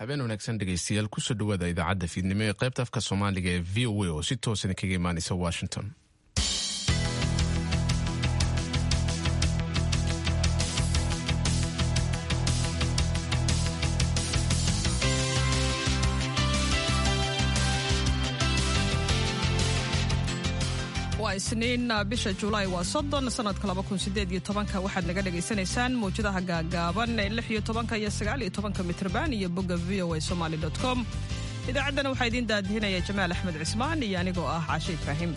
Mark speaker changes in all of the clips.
Speaker 1: habeen wanaagsan dhegaystayaal kusoo dhawaada idaacadda fiidnimo ee qaybta afka soomaaliga ee v o a oo si toosan kaga imaanaysa washington
Speaker 2: waa isniin bisha julaay waa soddon sanadka laba kun sideed iyo tobanka waxaad naga dhagaysanaysaan mawjadaha gaagaaban ee lix iyo tobanka iyo sagaal iyo tobanka mitrban iyo bogga v o a somaly dot com idaacaddana waxaa idiin daadihinaya jamaal axmed cismaan iyo anigoo ah caashe ibraahim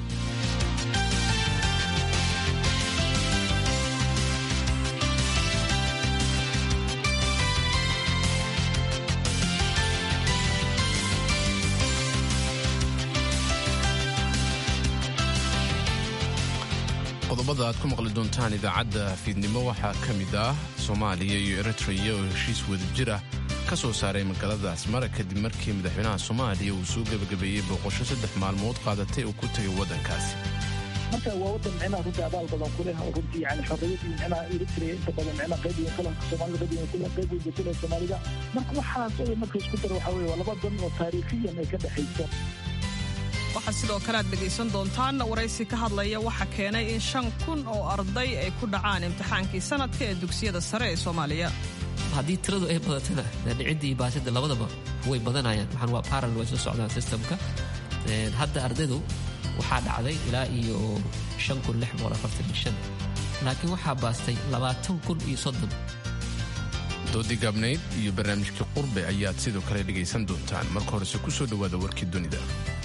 Speaker 1: qodobada aad ku maqli doontaan idaacadda fiidnimo waxaa ka mid ah soomaaliya iyo eritreya oo heshiis wadajir ah ka soo saaray magaalada asmara kadib markii madaxweynaha soomaaliya uu soo gebagabeeyey booqosho saddex maalmood qaadatay uu ku tegay waddankaasi
Speaker 3: marka waa wadan micnaha runtii abaal badan ku leh oo runtii yani xorriyadii micnaha eritrea inta badan micnaha qayb weyn kale soomaalida qayb weyn kule qayb weyn kule soomaalida marka waxaas oo marka isku daro waxaa weye waa laba dan oo taariikhiyan ay ka dhexayso
Speaker 2: waxaa sidoo kale aad dhegaysan doontaan waraysi ka hadlaya waxa keenay in shan kun oo arday ay ku dhacaan imtixaankii sanadka ee dugsiyada sare ee soomaaliya
Speaker 4: haddii tiradu ay badatana dhicidda iyo baasida labadaba way badanayaan waxaan waa parallel way soo socdaan systemka hadda ardaydu waxaa dhacday ilaa iyo shan kun lix boqol afartan iyo shan laakiin waxaa baastay labaatan kun iyo soddon
Speaker 1: doodii gaabnayd iyo barnaamijkii qurbe ayaad sidoo kale dhegaysan doontaan marka horese ku soo dhowaada warkii dunida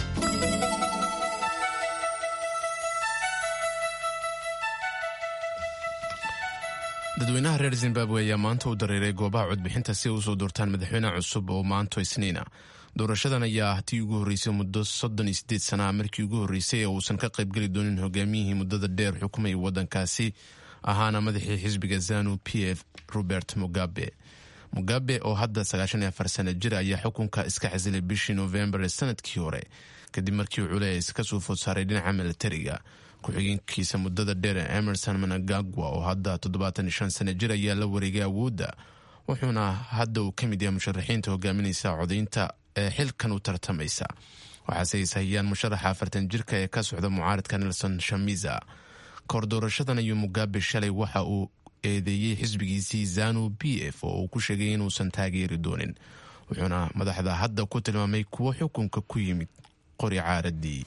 Speaker 1: dadweynaha reer zimbabwe ayaa maanta u dareeray goobaha codbixinta si ay usoo doortaan madaxweyne cusub oo maanto isniina doorashadan ayaa tii ugu horreysay muddo soddon iyo sideed sana ah markii ugu horreysay ee uusan ka qaybgeli doonin hogaamiyihii muddada dheer xukumayay waddankaasi ahaana madaxii xisbiga zanu p f robert mugabe mugabe oo hadda sagaashan iyo afar sana jir ayaa xukunka iska xasilay bishii noofembar ee sanadkii hore kadib markii culeys ka soo food saaray dhinaca milatariga ku-xigeenkiisa muddada dheer ee emerson managagwa oo hadda toddobaatan iyo shan sana jir ayaa la wareegay awoodda wuxuuna hadda uu ka mid yahay musharaxiinta hogaaminaysa codaynta ee xilkan u tartamaysa waxaase ay sahiyaan musharaxa afartan jirka ee ka socda mucaaradka nelson shamiza kahor doorashadan ayuu mugabe shalay waxa uu eedeeyey xisbigiisii zanu b f oo uu ku sheegay inuusan taageeri doonin wuxuuna madaxda hadda ku tilmaamay kuwo xukunka ku yimid qori caaradii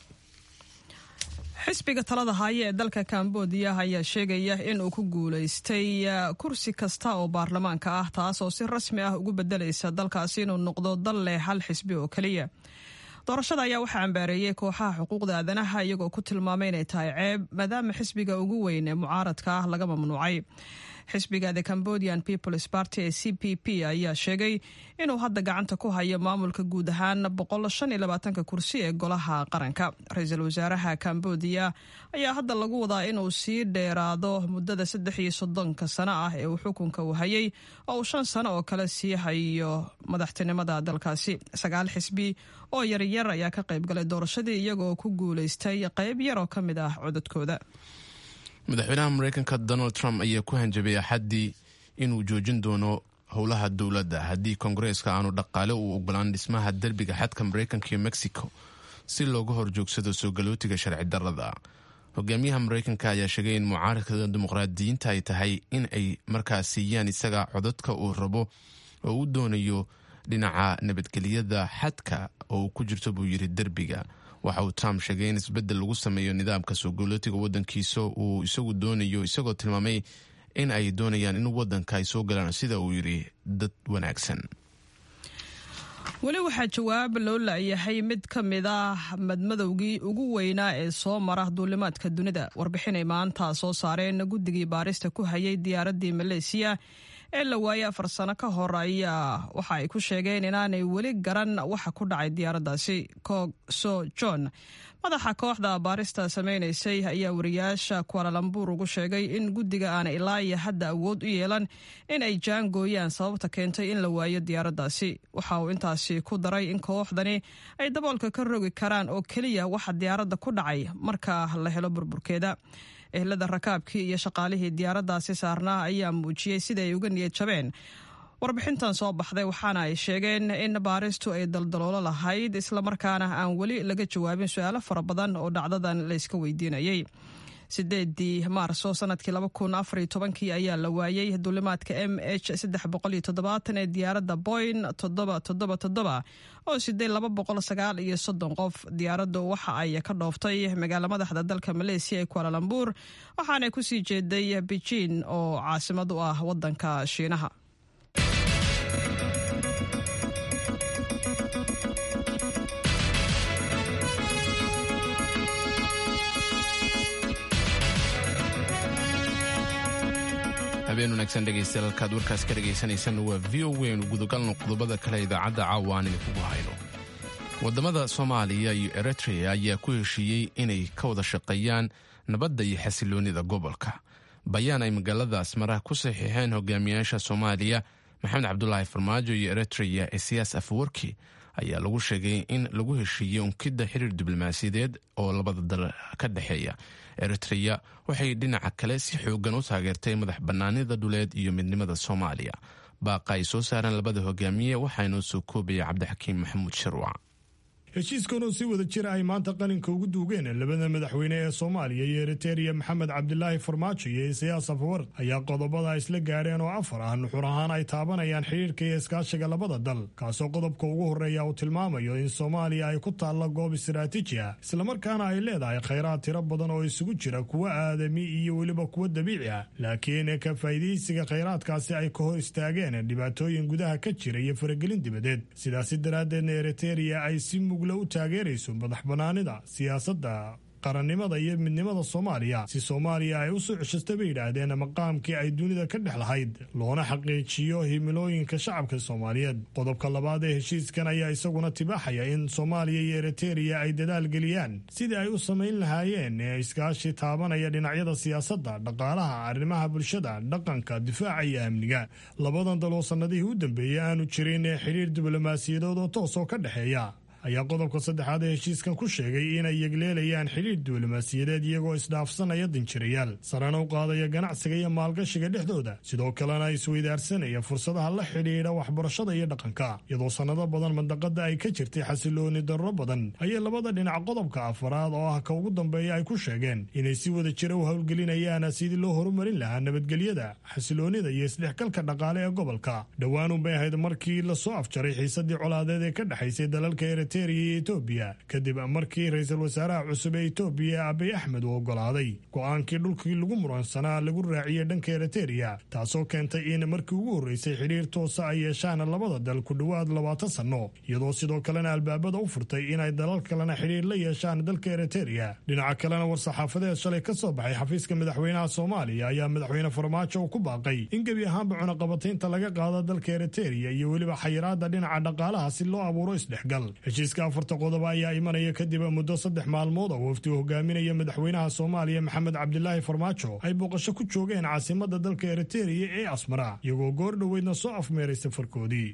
Speaker 2: xisbiga talada haya ee dalka kambodiya ayaa sheegaya in uu ku guulaystay kursi kasta oo baarlamaanka ah taas oo si rasmi ah ugu bedelaysa dalkaasi inuu noqdo dal leh hal xisbi oo keliya doorashada ayaa waxaa cambaareeyey kooxaha xuquuqda aadanaha iyagoo ku tilmaamay inay tahay ceeb maadaama xisbiga ugu weyn ee mucaaradka ah laga mamnuucay xisbiga the cambodian peoples party ee c p p ayaa sheegay inuu hadda gacanta ku hayo maamulka guud ahaan boqolshaniyolabaatanka kursi ee golaha qaranka ra-iisul wasaaraha cambodiya ayaa hadda lagu wadaa inuu sii dheeraado muddada saddex iyo soddonka sano ah ee uu xukunka uu hayay oo uu shan sano oo kale sii hayo madaxtinimada dalkaasi sagaal xisbi oo yaryar ayaa ka qaybgalay doorashadii iyagoo ku guulaystay qayb yar oo ka mid ah codadkooda
Speaker 1: madaxweynaha mareykanka donald trump ayaa ku hanjabay axaddii inuu joojin doono howlaha dowladda haddii koongareeska aanu dhaqaale uu ogolaan dhismaha derbiga xadka mareykanka iyo mexico si looga horjoogsado soo galootiga sharci darada hogaamiyaha mareykanka ayaa sheegay in mucaaradka dimuqraadiyiinta ay tahay in ay markaas siiyaan isaga codadka uu rabo oo uu doonayo dhinaca nabadgelyada xadka oo uu ku jirto buu yidhi derbiga waxa uu trump sheegay in isbeddel lagu sameeyo nidaamka soo galootiga waddankiisa uu isagu doonayo isagoo tilmaamay in ay doonayaan in waddanka ay soo galaan sida uu yidhi dad wanaagsan
Speaker 2: weli waxaa jawaab loo la'yahay mid ka mid ah madmadowgii ugu weynaa ee soo mara duulimaadka dunida warbixinay maanta soo saareen guddigii baarista ku hayay diyaaraddii maleesiya ee la waayay afar sano ka hor ayaa waxa ay ku sheegeen inaanay weli garan waxa ku dhacay diyaaraddaasi coog so john madaxa kooxda baarista samaynaysay ayaa wariyaasha kualalambuur ugu sheegay in guddiga aana ilaa iyo hadda awood u yeelan in ay jaangooyaan sababta keentay in la waayo diyaaraddaasi waxa uu intaasi ku daray in kooxdani ay daboolka ka rogi karaan oo keliya waxa diyaaradda ku dhacay marka la helo burburkeeda ehlada rakaabkii iyo shaqaalihii diyaaraddaasi saarnaa ayaa muujiyey sida ay uga niyad jabeen warbixintan soo baxday waxaana ay sheegeen in baaristu ay daldaloolo lahayd islamarkaana aan weli laga jawaabin su-aalo fara badan oo dhacdadan layska weydiinayay sideedii maarso sanadkii kii ayaa la waayey duulimaadka m h ee diyaaradda boyn oo sidee iyo soddon qof diyaaraddu waxa ay ka dhooftay magaala madaxda dalka maleesiya ee kualalambur waxaana kusii jeeday beijin oo caasimad u ah wadanka shiinaha
Speaker 1: habeen wanaagsan dhegaystayaal halkaad warkaas ka dhegaysanaysan waa v o waynu gudagalno qodobada kale idaacadda caawa aan idinkugu hayno waddamada soomaaliya iyo eritrea ayaa ku heshiiyey inay ka wada shaqeeyaan nabadda iyo xasiloonnida gobolka bayaan ay magaalada asmara ku saxiixeen hogaamiyaasha soomaaliya maxamed cabdulaahi farmaajo iyo eritrea ee siyaas afawarki ayaa lagu sheegay in lagu heshiiyey unkidda xiriir diblomaasiyadeed oo labada dal ka dhexeeya eritrea waxay dhinaca kale si xoogan u taageertay madax bannaanida dhuleed iyo midnimada soomaaliya baaqa ay soo saareen labada hogaamiye waxaa inoo soo koobaya cabdixakiim maxamuud sharwac
Speaker 5: heshiiskan oo si wada jira ay maanta qalinka ugu duugeen labada madaxweyne ee soomaaliya iyo eritereya maxamed cabdilaahi farmaajo iyo isayaas afawar ayaa qodobada isla gaadheen oo afar ah nuxur ahaan ay taabanayaan xidhiirka iyo iskaashiga labada dal kaasoo qodobka ugu horreeya uu tilmaamayo in soomaaliya ay ku taalla goob istaraatiiji ah islamarkaana ay leedahay khayraad tiro badan oo isugu jira kuwa aadami iyo weliba kuwa dabiici ah laakiin ka faa'iidaysiga khayraadkaasi ay ka hor istaageen dhibaatooyin gudaha ka jira iyo faragelin dibadeed sidaasi daraaddeedna eritereya ay si mug u taageerayso madax bannaanida siyaasadda qarannimada iyo midnimada soomaaliya si soomaaliya ay u soo ceshasta bay yidhaahdeen maqaamkii ay dunida ka dhex lahayd loona xaqiijiyo himilooyinka shacabka soomaaliyeed qodobka labaad ee heshiiskan ayaa isaguna tibaaxaya in soomaaliya iyo eritereya ay dadaal geliyaan sidii ay u samayn lahaayeen ee iskaashi taabanaya dhinacyada siyaasadda dhaqaalaha arrimaha bulshada dhaqanka difaaca iyo amniga labadan daloo sannadihii u dambeeyey aanu jirin ee xidhiir diblomaasiyadood oo toosoo ka dhexeeya ayaa qodobka saddexaad ee heshiiskan ku sheegay inay yegleelayaan xidhiir diblomaasiyadeed iyagoo isdhaafsanaya danjirayaal sarena u qaadaya ganacsiga iyo maalgashiga dhexdooda sidoo kalena isweydaarsanaya fursadaha la xidhiidha waxbarashada iyo dhaqanka iyadoo sannado badan mandaqada ay ka jirtay xasilooni darro badan ayay labada dhinac qodobka afaraad oo ah ka ugu dambeeya ay ku sheegeen inay si wada jira u howlgelinayaan sidii loo horumarin lahaa nabadgelyada xasiloonida iyo isdhexgalka dhaqaale ee gobolka dhowaanunbay ahayd markii lasoo afjaray xiisadii colaadeed ee ka dhexaysay dalalka iyo etoobiya kadib markii ra-iisul wasaaraha cusub ee etoobiya abiy axmed uu oggolaaday go-aankii dhulkii lagu muransanaa lagu raaciyey dhanka eritereya taasoo keentay in markii ugu horreysay xidhiir toosa ay yeeshaan labada dal ku dhowaad labaatan sanno iyadoo sidoo kalena albaabada u furtay inay dalal kalena xidhiir la yeeshaan dalka eritereya dhinaca kalena war-saxaafadeed shalay ka soo baxay xafiiska madaxweynaha soomaaliya ayaa madaxweyne farmaajo uu ku baaqay in gebi ahaanba cunaqabataynta laga qaado dalka eritereya iyo weliba xayiraada dhinaca dhaqaalaha si loo abuuro isdhexgal heshiiska afarta qodoba ayaa imanaya kadib muddo saddex maalmood oo wafdi u hogaaminaya madaxweynaha soomaaliya maxamed cabdilaahi farmaajo ay booqasho ku joogeen caasimada dalka eritereya ee asmara iyagoo goor dhoweydna soo afmeeray safarkoodii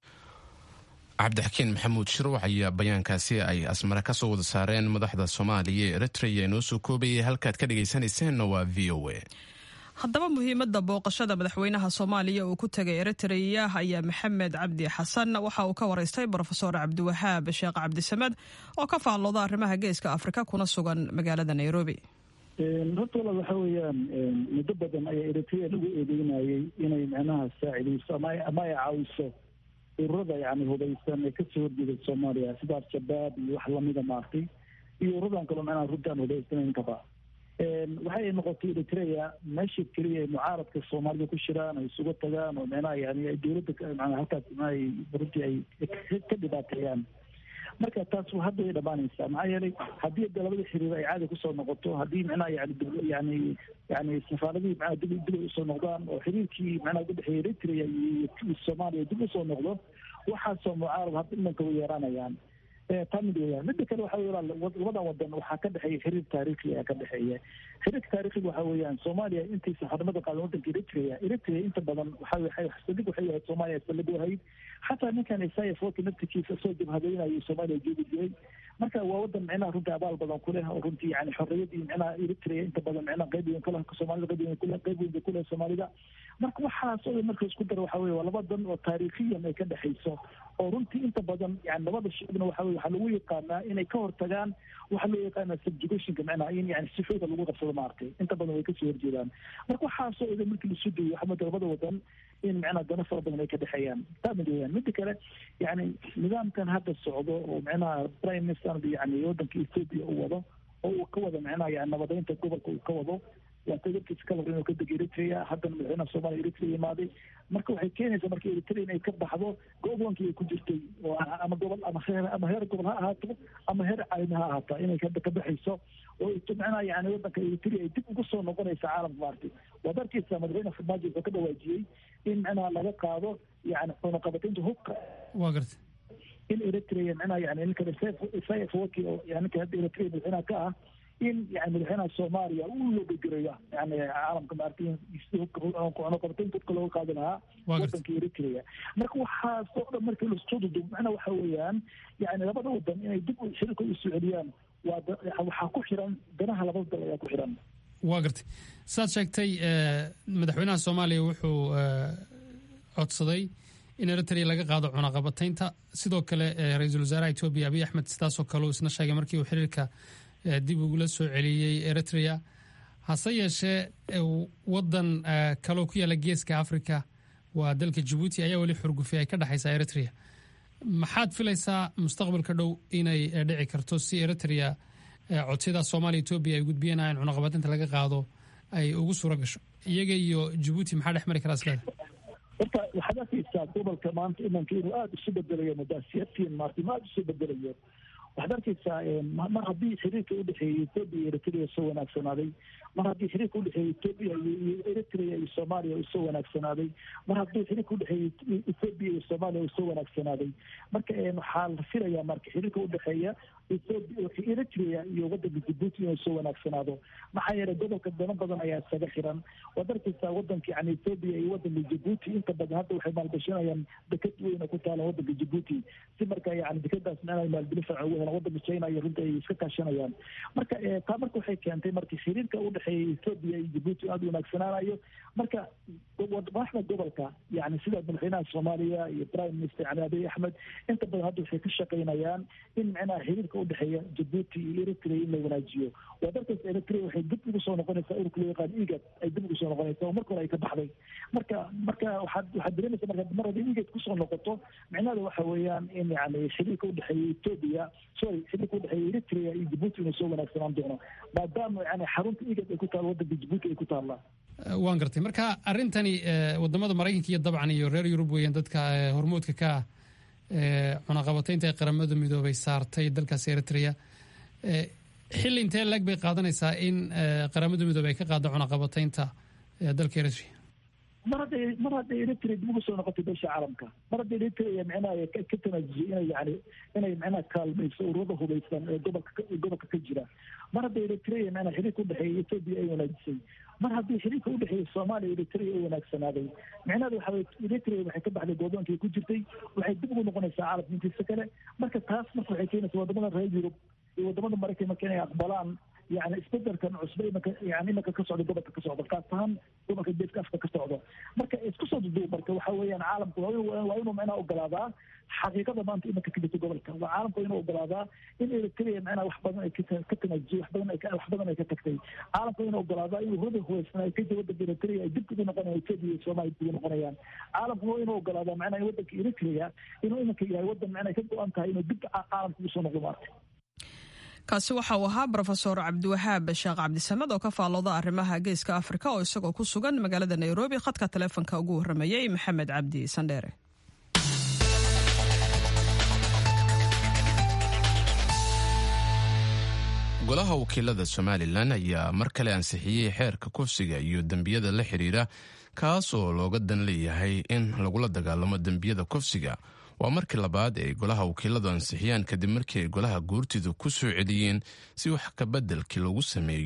Speaker 1: cabdixakiin maxamuud shirwax ayaa bayaankaasi ay asmare ka soo wada saareen madaxda soomaaliya ee eritreya inoo soo koobayay halkaad ka dhegaysanayseena waa v o a
Speaker 2: haddaba muhiimadda booqashada madaxweynaha soomaaliya uu ku tegay eritreya ayaa maxamed cabdi xasan waxa uu ka waraystay brofesor cabdiwahaab sheekh cabdisamed oo ka faallooda arrimaha geeska afrika kuna sugan magaalada nairobi
Speaker 3: horta walaal waxa weeyaan muddo badan ayaa eritrea lagu eedeynayay inay micnaha saacidayso ama ay caawiso ururada yani hubaysan ee kasoo horjeeda soomaaliya sida al-shabaab iyo wax lamida maartay iyo ururadan kaloo micnaha runta aan hubaysanayn kaba waxay noqotay eritrea meesha keliya ay mucaaradka soomaalida ku shiraan ay isugu tagaan oo micnaha yani dowladda mana halkaas micnaha runtii ay ka dhibaateeyaan marka taas hadda way dhamaanaysaa maxaa yeelay haddii de labada xiriir ay caadi kusoo noqoto haddii micnaha yani yani yani safaaradihii macnaha dib dib ay usoo noqdaan oo xiriirkii macnaha udhexeeya eritrea iyo soomaaliya dib usoo noqdo waxaasoo mucaarad hadda imanka way yeeranayaan taa mid weyaan mida kale waxa wey labadan wadan waxaa ka dhexeeya xiriir taariikhi ayaa ka dhexeeya xiriirka taariikhiga waxa weeyaan soomaaliya intii safarnimada qaadan wadanka eritrea eritrea inta badan waxa sadig waxay ahayd soomaaliya salad ahayd xataa ninkan isaya foki naftikiisa soo jabhadeynayo soomaaliya joogi jiray marka waa wadan micnaha runtii abaal badan ku leh oo runtii yani xorriyadii micnaha eritrea inta badan micnaha qayb weyn kule soomaalida qayb weyn kule qayb weyn bay kule soomaalida marka waxaas oo marka isku dara waxa weye waa laba dan oo taariikhiyan ay ka dhexayso oo runtii inta badan yani labada shicibna waxa weye waxaa lagu yaqaanaa inay ka hortagaan waxaa loo yaqaana subjugationka micnaha in yani si xooga lagu qabsado maaragtay inta badan way kasoo horjeedaan marka waxaasoo idan markii lasu dayo waxaa mooda labada wadan in micnaha dano fara badan ay ka dhexeeyaan taa mid weeyaan mida kale yani nidaamkan hadda socdo oo micnaha prime minister yani wadanka ethiopia uu wado oo uu ka wado micnaha yani nabadeynta gobolka uu ka wado waa tadarkiisa ka hor inuu ka dego eritrea haddana madaxweynaha soomaaliya eritrea imaaday marka waxay keenaysaa marka eritrea inay ka baxdo go-aankii ay ku jirtay oo ama gobol ama heer ama heer gobol ha ahaato ama heer caalami ha ahaata inay ka baxayso oo micnaha yani wadanka eritrea ay dib ugu soo noqonaysa caalamka maartay waad arkaysaa madaxweyne farmaajo wuxuu ka dhawaajiyey in micnaha laga qaado yani cunaqabataynta hubka
Speaker 6: waa gartay
Speaker 3: in eritrea micnaha yani ninka isaias waki oo yani ninka hadda eritrea madaxweynaha ka ah in yani madaxweynaha soomaaliya uu loogagereyo yani caalamka maaragtay cunaqabataynta hubka looga qaadi lahaa wadanka eritrea marka waxaas oo dhan markii lasoo dudub macnaha waxa weeyaan yani labada wadan inay dib xiriirka u soo celiyaan waa waxaa ku xiran danaha labada dal ayaa ku xiran
Speaker 6: waa gartay saad sheegtay madaxweynaha soomaaliya wuxuu codsaday in eritrea laga qaado cunaqabataynta sidoo kale ra-iisul wasaaraha etoobiya abiy axmed sidaasoo kale uu isna sheegay markii uu xiriirka dib ugula soo celiyey eritrea hase yeeshee wadan kaloo ku yaalla geeska africa waa dalka jabuuti ayaa weli xurgufi ay ka dhexaysaa eritrea maxaad filaysaa mustaqbalka dhow inay dhici karto si eritrea codsiyada soomaaliya etoobiya ay gudbiyeen in cunaqabataynta laga qaado ay ugu suura gasho iyaga iyo jabuuti maxaa dhex mari karaa isleeda
Speaker 3: horta waxaad arkaysaa gobolka maanta imanka inuu aada isu bedelayo mudaasiyadtiin maarta ma aada isu bedelayo waxaad arkaysaa mar haddii xiriirka udhexeeyey etoobiya iyo eritrea soo wanaagsanaaday mar haddii xiriirka udhexeeyey etoobiya iyo eritrea iyo soomaaliya uu soo wanaagsanaaday mar haddii xiriirka udhexeeyey etoobiya iyo soomaaliya uu soo wanaagsanaaday marka waxaa la filayaa marka xiriirka udhexeeya eritrea iyo wadanka jabuuti inuu soo wanaagsanaado maxaa yeelay gobolka dano badan ayaa isaga xiran waad arkaysaa wadanka yani etoobiya iyo wadanka jabuuti inta badan hadda waxay maalgashanayaan deked weyn oo ku taala wadanka jabuuti si marka yani dekadaas micnaha maalgelin farca ugu helaan wadanka china iyo runta ay iska kaashanayaan marka taa marka waxay keentay marka xiriirka udhexeeya etoobiya iyo jabuuti aada wanaagsanaanayo marka madaxda gobolka yani sida madaxweynaha soomaaliya iyo prime minister yani abiy axmed inta badan hadda waxay ka shaqaynayaan in micnaha xiriirka udhexeeya jabuuti iyo eritrea in la wanaajiyo waa darkaas eritrea waxay dib ugu soo noqonaysaa ururka loo yaqaan igad ay dib ugu soo noqonaysaa oo marka hore ay ka baxday marka marka waxaad waxaad dareemaysa marka mar haddii igad kusoo noqoto micnaheeda waxa weeyaan in yani xiriirka udhexeeya etoobiya sorry xiriirka udhexeeya eritrea iyo jabuuti inuu soo wanaagsanaan doono maadaama yani xarunta igad ay ku taalo wadanka jabuuti ay ku taallaa
Speaker 6: waan gartay marka arrintani wadamada maraykanka iyo dabcan iyo reer yurub weeyaan dadka hormoodka ka ah cunaqabataynta ee qaramada midoobay saartay dalkaas eritrea xilli intee lag bay qaadanaysaa in qaramada midoobey ay ka qaado cunaqabataynta dalka eritrea
Speaker 3: mar hadday mar hadday eritrea dib ugu soo noqotay beesha caalamka mar hadday eritrea micnaha ka tanaasusay inay yani inay micnaha kaalmayso ururada hubaysan ee gobolka gobolka ka jira mar hadday eritrea micnaha xiriirka udhexeeya etoobiya ay wanaajisay mar haddii xiriirka udhexeeya soomaaliya eritrea ay wanaagsanaaday micnaheeda waxa weye eritrea waxay ka baxday goodoonkii ku jirtay waxay dib ugu noqonaysaa caalamka intiisa kale marka taas marka waxay keenaysaa wadamada reer yurub iyo wadamada maraykan marka inay aqbalaan yani isbedelkan cusbe imanka yani imanka ka socda gobolka ka socda kaas ahaan gobolka geeska afrika ka socdo marka isku soo duduub marka waxa weeyaan caalamku waa inuu micnaha ogolaadaa xaqiiqada maanta imanka ka jirta gobolka waa caalamku inuu ogolaadaa in eritrea micnaha wax badan ay ka tanaajisay wax badan ay wax badan ay ka tagtay caalamku inuu ogolaadaa inuu hurada huwaysan ay ka jira wadanka eritrea ay dib ugu noqonayaan etoobiya iyo soomaaliya dib ugu noqonayaan caalamku waa inuu ogolaadaa micnaha in wadanka eritrea inuu imanka yahay wadan micnaha ka go-an tahay inuu dib caalamka ugu soo noqdo maarta
Speaker 2: kaasi waxa uu ahaa rofesor cabdiwahaab sheekh cabdisamed oo ka faallooda arrimaha geeska afrika oo isagoo ku sugan magaalada nairobi khadka taleefonka ugu warramayey maxamed cabdi sandheere
Speaker 1: golaha wakiilada somalilan ayaa mar kale ansixiyey xeerka kufsiga iyo dembiyada la xiriira kaas oo looga dan leeyahay in lagula dagaalamo dembiyada kufsiga waa markii labaad ay golaha wakiiladu ansixiyaan kadib markii ay golaha guurtidu ku soo celiyeen si wax kabeddelkii lagu sameeyo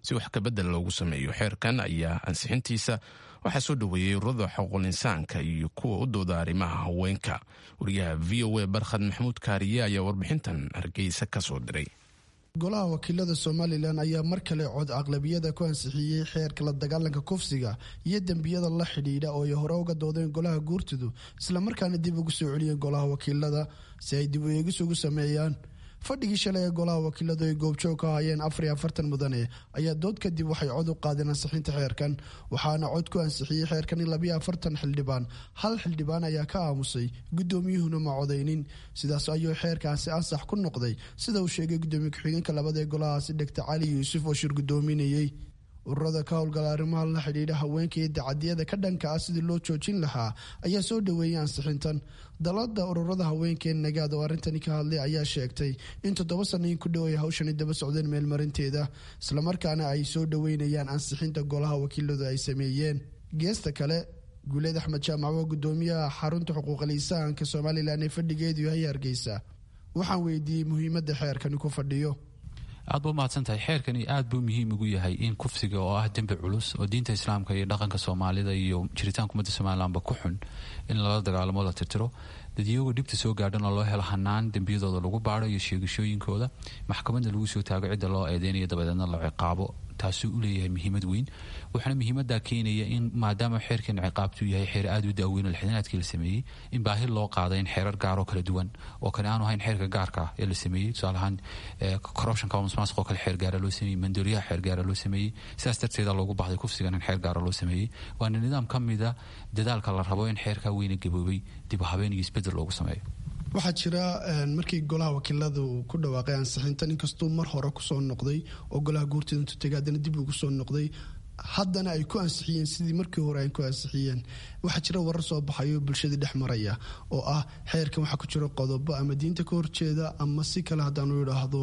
Speaker 1: si wax kabedel loogu sameeyo xeerkan ayaa ansixintiisa waxaa soo dhoweeyey ururada xuquuqul insaanka iyo kuwa u dooda arrimaha haweenka wariyaha v o a barkhad maxamuud kaariye ayaa warbixintan hargeysa ka soo diray
Speaker 7: golaha wakiilada somalilan ayaa mar kale cod aqlabiyada ku ansixiyey xeerka la dagaalanka kufsiga iyo dembiyada la xidhiidha oo ay hore uga doodeen golaha guurtidu islamarkaana dib ugu soo celiyeen golaha wakiilada si ay dib u eegis ugu sameeyaan fadhigii shalay ee golaha wakiiladu ay goobjoog ka hayeen afariyo afartan mudane ayaa dood kadib waxay cod u qaadeen ansixinta xeerkan waxaana cod ku ansixiyey xeerkan in labiyo afartan xildhibaan hal xildhibaan ayaa ka aamusay guddoomiyuhuna ma codaynin sidaas ayuu xeerkaasi ansax ku noqday sida uu sheegay guddoomiye ku-xigeenka labada ee golahaasi dhegta cali yuusuf oo shir guddoominayey ururada ka howlgala arrimaha la xidhiidha haweenka iyo dacadiyada ka dhanka ah sidii loo joojin lahaa ayaa soo dhoweeyay ansixintan dalada ururada haweenka ee nagaad oo arrintani ka hadlay ayaa sheegtay in toddoba sanayin ku dhow ay hawshani daba socdeen meelmarinteeda islamarkaana ay soo dhoweynayaan ansixinta golaha wakiiladu ay sameeyeen geesta kale guuleed axmed jaamac waa gudoomiyaha xarunta xuquuqal insaanka somalilan ee fadhigeedu yahay hargeysa waxaan weydiiyey muhiimada xeerkani ku fadhiyo
Speaker 8: aad ba umahadsantahay xeerkani aad buu muhiim ugu yahay in kufsiga oo ah dembi culus oo diinta islaamka iyo dhaqanka soomaalida iyo jiritaanka ummadda somalilanba ku xun in lala dagaalamo la tirtiro dadiyagoo dhibta soo gaadhan oo loo helo hanaan dembiyadooda lagu baaro iyo sheegashooyinkooda maxkamadda lagu soo taago cidda loo eedeynayo dabadeedna la ciqaabo taasuu u leeyahay muhiimad weyn waxaana muhiimadaa keenaya in maadaama xeerkan ciqaabtu yahay xeer aad u daaweyn oo lixdanaadkii la sameeyey in baahi loo qaaday in xeerar gaaroo kala duwan oo kale aanu ahayn xeerka gaarka ah ee la sameeyey tusaale ahaan corruptionka musmaasq oo kale xeer gaara loo sameeyey mandooriyaha xeer gaara loo sameeyey sidaas darteeda loogu baxday kufsigan in xeer gaara loo sameeyey waana nidaam ka mida dadaalka la rabo in xeerkaa weyna gaboobay dib u habeen iyo isbedel loogu sameeyo
Speaker 7: waxaa jira markii golaha wakiilada uu ku dhawaaqay ansixintan inkastuu mar hore kusoo noqday oo golaha guurtida intuu tegay haddana dib ugu soo noqday haddana ay ku ansixiyeen sidii markii hore ay ku ansixiyeen waxaa jira warar soo baxayo bulshadii dhex maraya oo ah xeerkan waxaa ku jira qodobo ama diinta ka horjeeda ama si kale haddaanu idhaahdo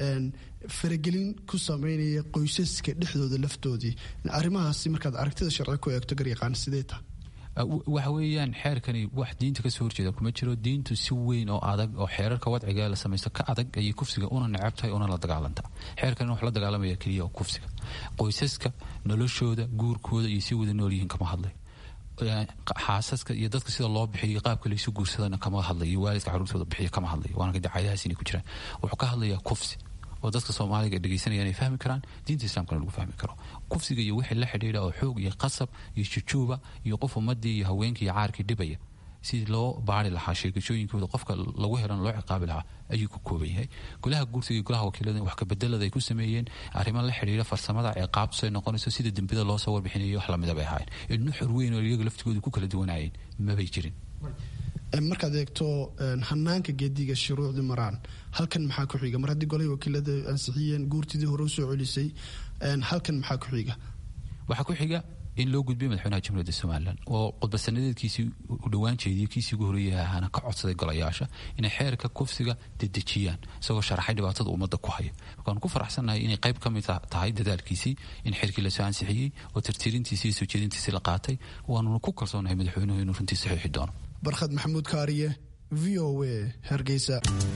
Speaker 7: faragelin ku sameynaya qoysaska dhexdooda laftoodii arrimahaasi markaad aragtida sharci ku eegto garyaqaan sidee tahay
Speaker 8: waxa weeyaan xeerkani wax diinta kasoo horjeeda kuma jiro diintu si weyn oo adag oo xeerarka wadciga la samaysto ka adag ayay kufsiga una necab tahay una la dagaalantaa xeerkani wax la dagaalamaya keliya oo kufsiga qoysaska noloshooda guurkooda iyo si wada nool yihiin kama hadlay xaasaska iyo dadka sida loo bixiyo qaabka laysu guursadana kama hadlayo waalidka caruurtooda bixiyo kama hadlayo waana dacaayadahaas inay ku jiraan wuxuu ka hadlayaa kufsi oo dadka soomaaliga dhegeysanaya inay fahmi karaan diinta islaamkana lagu fahmi karo kufsiga iyo wixii la xidhiidha oo xoog iyo qasab iyo jujuuba iyo qof ummadii iyo haweenkii iyo caarkii dhibaya sidii loo baari lahaa sheegashooyinkooda qofka lagu helan loo ciqaabi lahaa ayuu ku kooban yahay golaha guursiga iyo golaha wakiilada wax kabedelada ay ku sameeyeen arrimo la xidhiidha farsamada ciqaabtu ay noqonayso sida dembida loo soo warbixinayo wax lamida bay ahaayeen ilnu xor weyn oo iyaga laftigooda ku kala duwanayeen mabay jirin
Speaker 7: markaad eegto hanaanka geediga shuruucdii maraan halkan maxaa ku xiga mar haddii golahii wakiilada ansixiyeen guurtidii hore usoo celisay halkan maxaa ku xiga
Speaker 8: waxaa ku xiga in loo gudbiyo madaxweynaha jamhuuriyadda somalilan oo khudbasanadeedkiisii u dhowaan jeediyo kiisii ugu horreeyay ahaana ka codsaday golayaasha inay xeerka kufsiga dedejiyaan isagoo sharaxay dhibaatada ummadda ku haya markaanu ku faraxsannahay inay qayb ka mid tahay dadaalkiisii in xeerkii lasoo ansixiyey oo tirtirintiisii iyo soo jeedintiisii la qaatay waanuna ku kalsoonahay madaxweynuhu inuu runtii saxiixi doono
Speaker 7: barkhad maxamuud kaariye v o a hargeysa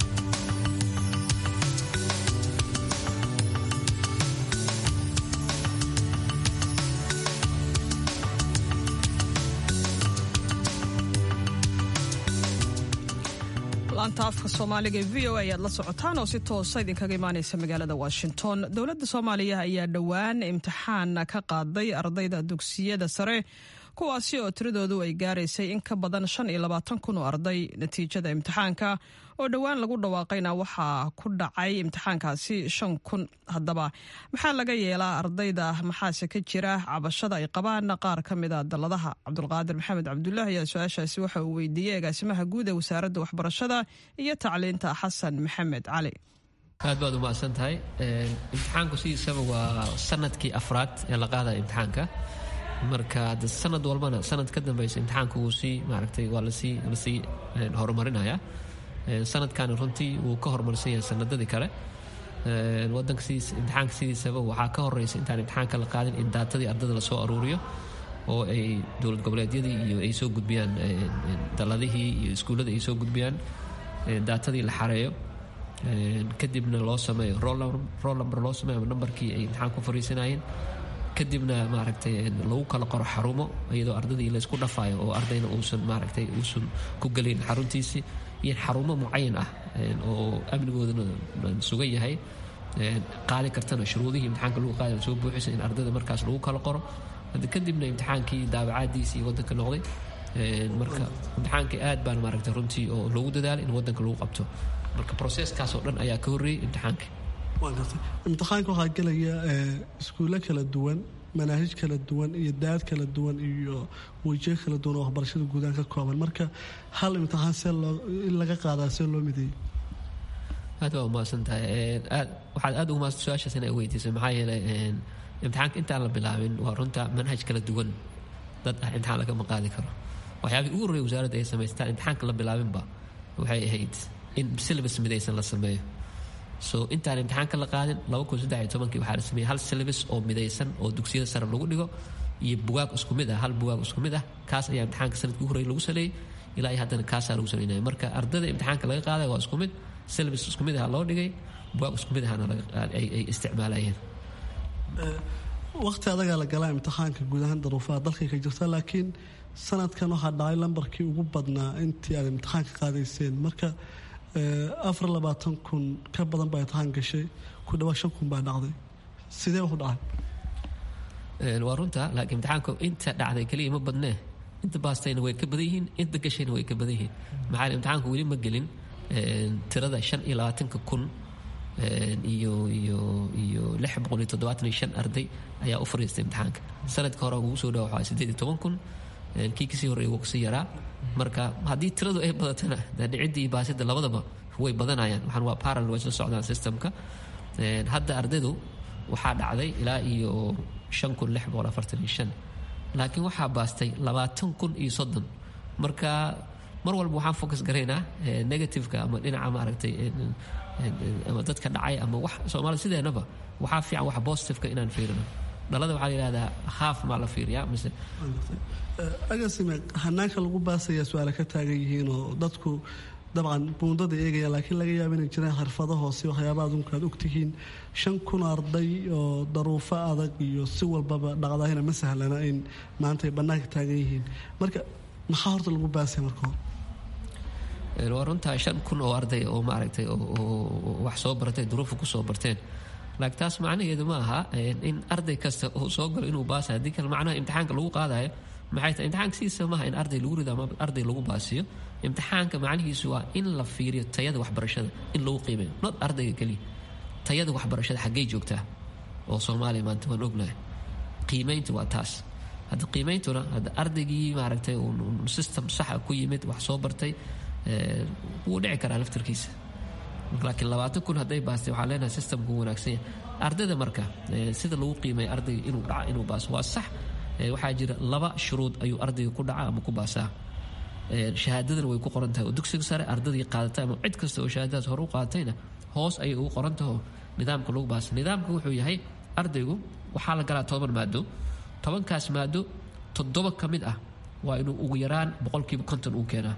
Speaker 2: laanta afka soomaaliga ee v o a ayaad la socotaan oo si toosa idinkaga imaaneysa magaalada washington dowladda soomaaliya ayaa dhowaan imtixaan ka qaaday ardayda dugsiyada sare kuwaasi oo tiradoodu ay gaaraysay in ka badan shan iyo labaatan kun oo arday natiijada imtixaanka oo dhowaan lagu dhawaaqayna waxaa ku dhacay imtixaankaasi shan kun haddaba maxaa laga yeelaa ardayda maxaase ka jira cabashada ay qabaan qaar ka mida daladaha cabdulqaadir maxamed cabdulaahi ayaa su-aashaasi waxa uu weydiiyey agaasimaha guud ee wasaaradda waxbarashada iyo tacliinta xasan maxamed cali
Speaker 4: aad baad umahadsan tahay imtixaanku sidiisaba waa sanadkii afraad ee la qaadaya imtixaanka marka sanad walbana sanad ka dambeysa imtixaanka wuu sii maaragtay waa lasii lasii horumarinaya sanadkani runtii wuu ka horumarsan yahay sanadadii kale wadanka sidiis imtixaanka sidiisaba waxaa ka horeysa intaan imtixaanka la qaadin in daatadii ardada lasoo aruuriyo oo ay dowlad goboleedyadii iyo ay soo gudbiyaan daladihii iyo iskuullada ay soo gudbiyaan daatadii la xareeyo kadibna loo sameeyo roll number loo sameeyo ama nambarkii ay imtixaan ku fariisanayeen kadibna maaragtay lagu kala qoro xarumo iyadoo ardadii laysku dhafaayo oo ardayna uusan maaragtay uusan ku gelin xaruntiisii iyo xarumo mucayan ah oo amnigoodana sugan yahay qaadi kartana shuruudihii imtixaanka lagu qaadi soo buuxisa in ardayda markaas lagu kala qoro kadibna imtixaankii daabacaadiisii iyo wadanka noqday marka imtixaankii aad baan maaragtay runtii oo loogu dadaalay in wadanka lagu qabto marka proseskaas oo dhan ayaa ka horreeyey imtixaanka
Speaker 9: imtixaanka waxaa gelaya iskuulle kala duwan manaahij kala duwan iyo daad kala duwan iyo wejiyo kala duwan oo waxbarashada guudaan ka kooban marka hal imtixaan see loo in laga qaadaa see loo mideeyey
Speaker 4: aad waa umahadsan tahay aad waxaad aad ugu mahadsan su-aashaas inay weydiisay maxaa yeelay imtixaanka intaan la bilaabin waa runta manhaj kala duwan dad ah imtixaan lagama qaadi karo waxyaabihii ugu horreeyay wasaaradda ay samaystaan imtixaanka la bilaabinba waxay ahayd in syllabus midaysan la sameeyo so intaan imtixaanka la qaadin laba kun saddex iyo tobankii waxaa la sameeyey hal syllabus oo midaysan oo dugsiyada sare lagu dhigo iyo bugaag isku mid ah hal bugaag isku mid ah kaas ayaa imtixaanka sanadkii ugu horreeyay lagu saleeyey ilaa iyo haddana kaasaa lagu saleynaya marka ardada imtixaanka laga qaadaya waa isku mid syllabus isku mid ah loo dhigay bugaag isku mid ahna ay isticmaalayeen
Speaker 9: waqti adagaa la galaa imtixaanka guud ahaan daruufaha dalkay ka jirta laakiin sanadkan waxaa dhacay lambarkii ugu badnaa intii aad imtixaanka qaadayseen marka afar labaatan kun ka badan baa imtixaan gashay ku dhawaad shan kun baa dhacday sidee wax u dhacay
Speaker 4: waa runta laakiin imtixaanka inta dhacday keliya ma badnee inta baastayna way ka badan yihiin inta gashayna way ka badan yihiin maxaa imtixaanku weli ma gelin tirada shan iyo labaatanka kun iyo iyo iyo lix boqol iyo toddobaatan iyo shan arday ayaa u fariistay imtixaanka sanadka hore ugu soo dhawa waxaa sideed iyo toban kun kii kasii horreeyay wuu kasii yaraa marka haddii tiradu ay badatana dhicidda iyo baasida labadaba way badanayaan waxaan waa parallel way soo socdaan systemka hadda ardaydu waxaa dhacday ilaa iyo shan kun lix boqol afartan iyo shan laakiin waxaa baastay labaatan kun iyo soddon marka mar walba waxaan focus garaynaa negativeka ama dhinaca maaragtay ama dadka dhacay ama wax soomaalida sideenaba waxaa fiican wax positiveka inaan fiirino dhalada waxaa la yidhahdaa haaf maa la fiiriyaa mise
Speaker 9: agasime hanaanka lagu baasaya su-aale ka taagan yihiin oo dadku dabcan buundada eegaya laakiin laga yaaba inay jiraan xirfado hoose waxyaaba adunka aad ogtihiin shan kun arday oo daruufo adag iyo si walbaba dhaqdaahina ma sahlana in maanta ay bannaanka taagan yihiin marka maxaa horta lagu baasaya marka hore
Speaker 4: waa runtaa shan kun oo arday oo maaragtay oo wax soo bartay duruufa ku soo barteen laakiin taas macnaheedu ma aha in arday kasta uu soo galo inuu baasay haddii kale macnaha imtixaanka lagu qaadayo maxay tahay imtixaanka sidiisa maaha in arday lagu rido ama arday lagu baasiyo imtixaanka macnihiisu waa in la fiiriyo tayada waxbarashada in lagu qiimeeyo not ardayga keliya tayada waxbarashada xaggey joogtaa oo soomaaliya maanta waan ognahay qiimeynta waa taas hadda qiimeyntuna hadda ardaygii maaragtay system saxa ku yimid wax soo bartay wuu dhici karaa laftarkiisa laakiin labaatan kun hadday baastay waxaa leenahay systemku wanaagsan yahay ardayda marka sida lagu qiimeeya ardayga inuu dhaca inuu baaso waa sax waxaa jira laba shuruud ayuu ardayga ku dhaca ama ku baasaa shahaadadana way ku qoran tahay oo dugsiga sare ardaydii qaadatay ama cid kasta oo shahaadadaas hore u qaadatayna hoos ayay ugu qoran taho nidaamka lagu baasa nidaamka wuxuu yahay ardaygu waxaa la galaa toban maado tobankaas maado toddoba ka mid ah waa inuu ugu yaraan boqolkiiba konton uu keenaa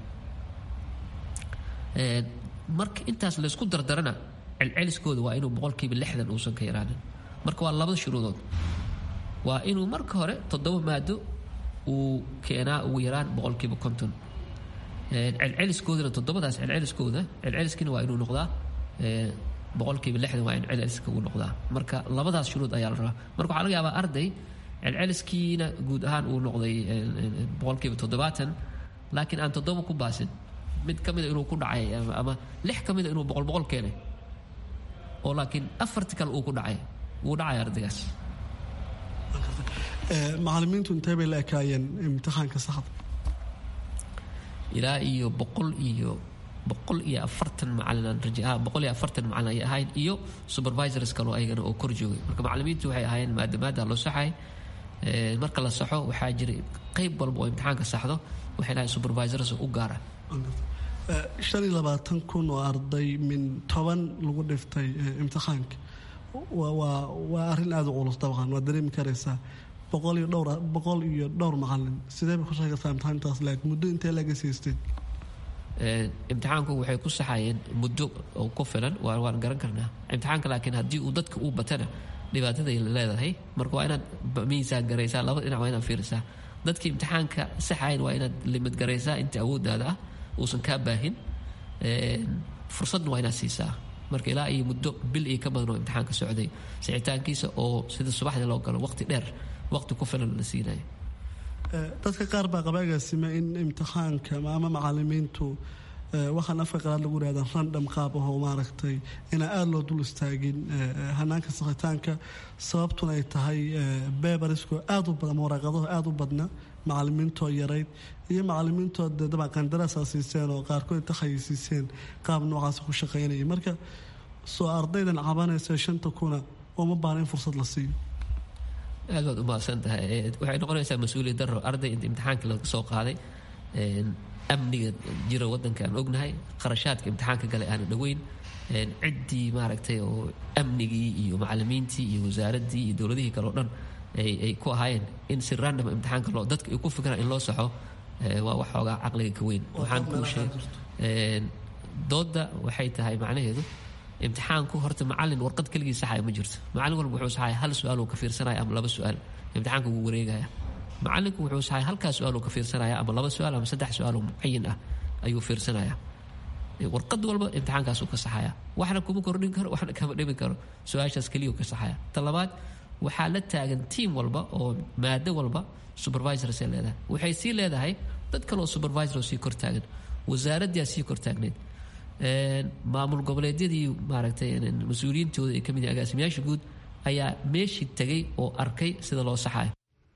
Speaker 4: marka intaas laysku dardarana celceliskooda waa inuu boqolkiiba lixdan uusan ka yaraanin marka waa labada shuruudood waa inuu marka hore toddoba maado uu keenaa ugu yaraan boqolkiiba konton celceliskoodana toddobadaas celceliskooda celceliskina waa inuu noqdaa boqolkiiba lixdan waa in celceliska uu noqdaa marka labadaas shuruud ayaa la rabaa marka waxaa laga yaabaa arday celceliskiina guud ahaan uu noqday boqolkiiba toddobaatan laakiin aan toddoba ku baasin mid ka mida inuu ku dhacay ama lix ka mida inuu boqol boqol keenay oo laakiin afarti kale uu ku dhacay wuu dhacay ardaygaas
Speaker 9: macalimiintu intee bay la ekaayeen imtixaanka saxda
Speaker 4: ilaa iyo boqol iyo boqol iyo afartan macalin aan raja boqol iyo afartan macalin ay ahayn iyo supervisors kaloo ayagana oo kor joogay marka macalimiintu waxay ahaayeen maadamaada loo saxay marka la saxo waxaa jiray qayb walba oo imtixaanka saxdo waxay lahayn supervisors u gaara
Speaker 9: shan iyo labaatan kun oo arday min toban lagu dhiftay imtixaanka waa waa arrin aada u culus dabcan waad dareemi karaysaa boqol iyo dhowr boqol iyo dhowr macalin sidee bay ku sheegaysaa imtixaantaas laag muddo intee laga siisteen
Speaker 4: imtixaanku waxay ku saxayeen muddo oo ku filan waan garan karnaa imtixaanka laakiin haddii uu dadka uu batana dhibaataday leedahay marka waa inaad miisaan garaysaa laba dhinac waa inaad fiirisaa dadkii imtixaanka saxayn waa inaad limid garaysaa inta awooddaada ah uusan kaa baahin fursadna waa inaad siisaa marka ilaa iyo muddo bil iyo ka badan oo imtixaanka socday sixitaankiisa oo sida subaxdii loo galo waqti dheer waqti ku filan la siinayo
Speaker 9: dadka qaar baa qaba agaasime in imtixaanka ama macalimiintu waxaan afka qalaad lagu yihahda randham qaab ahoo maaragtay inaan aada loo dul istaagin hanaanka sakhitaanka sababtuna ay tahay beebarisko aada u badan waraaqadaho aada u badna macalimiintoo yarayd iyo macalimiintoo de dabcan qandaraasaa siiseen oo qaarkood inta khayisiiseen qaab noocaas ku shaqaynaya marka soo ardaydan cabanaysa shanta kuna ooma baana in fursad la siiyo
Speaker 4: aad baad u mahadsan tahay waxay noqonaysaa mas-uuliyad daro arday inta imtixaanka laga soo qaaday amniga jira wadanka aan ognahay qarashaadka imtixaanka gale aana dhoweyn ciddii maaragtay oo amnigii iyo macalimiintii iyo wasaaraddii iyo dowladihii kale oo dhan ay ku ahaayeen in si random imtixaanka loo dadka ay ku fikiraan in loo saxo waa wax xoogaa caqliga ka weyn waxaan kuu sheeg doodda waxay tahay macnaheedu imtixaanku horta macalin warqad keligii saxaya ma jirto macalin walba wuxuu saxaya hal su-aal uu ka fiirsanaya ama laba su-aal imtixaanka wuu wareegaya macalinku wuxuu saxaya halkaa su-aal uu ka fiirsanaya ama laba su-aal ama saddex su-aal oo mucayin ah ayuu fiirsanaya warqad walba imtixaankaasuu ka saxaya waxna kuma kordhin karo waxna kama dhimin karo su-aashaas keliya ka saxaya ta labaad waxaa la taagan tiam walba oo maado walba supervisorsay leedahay waxay sii leedahay dad kaleoo supervisor oo sii kor taagan wasaaraddaa sii kor taagneed maamul goboleedyadii maaragtay mas-uuliyiintooda ee kamid agaasimayaasha guud ayaa meeshii tegay oo arkay sida loo saxayo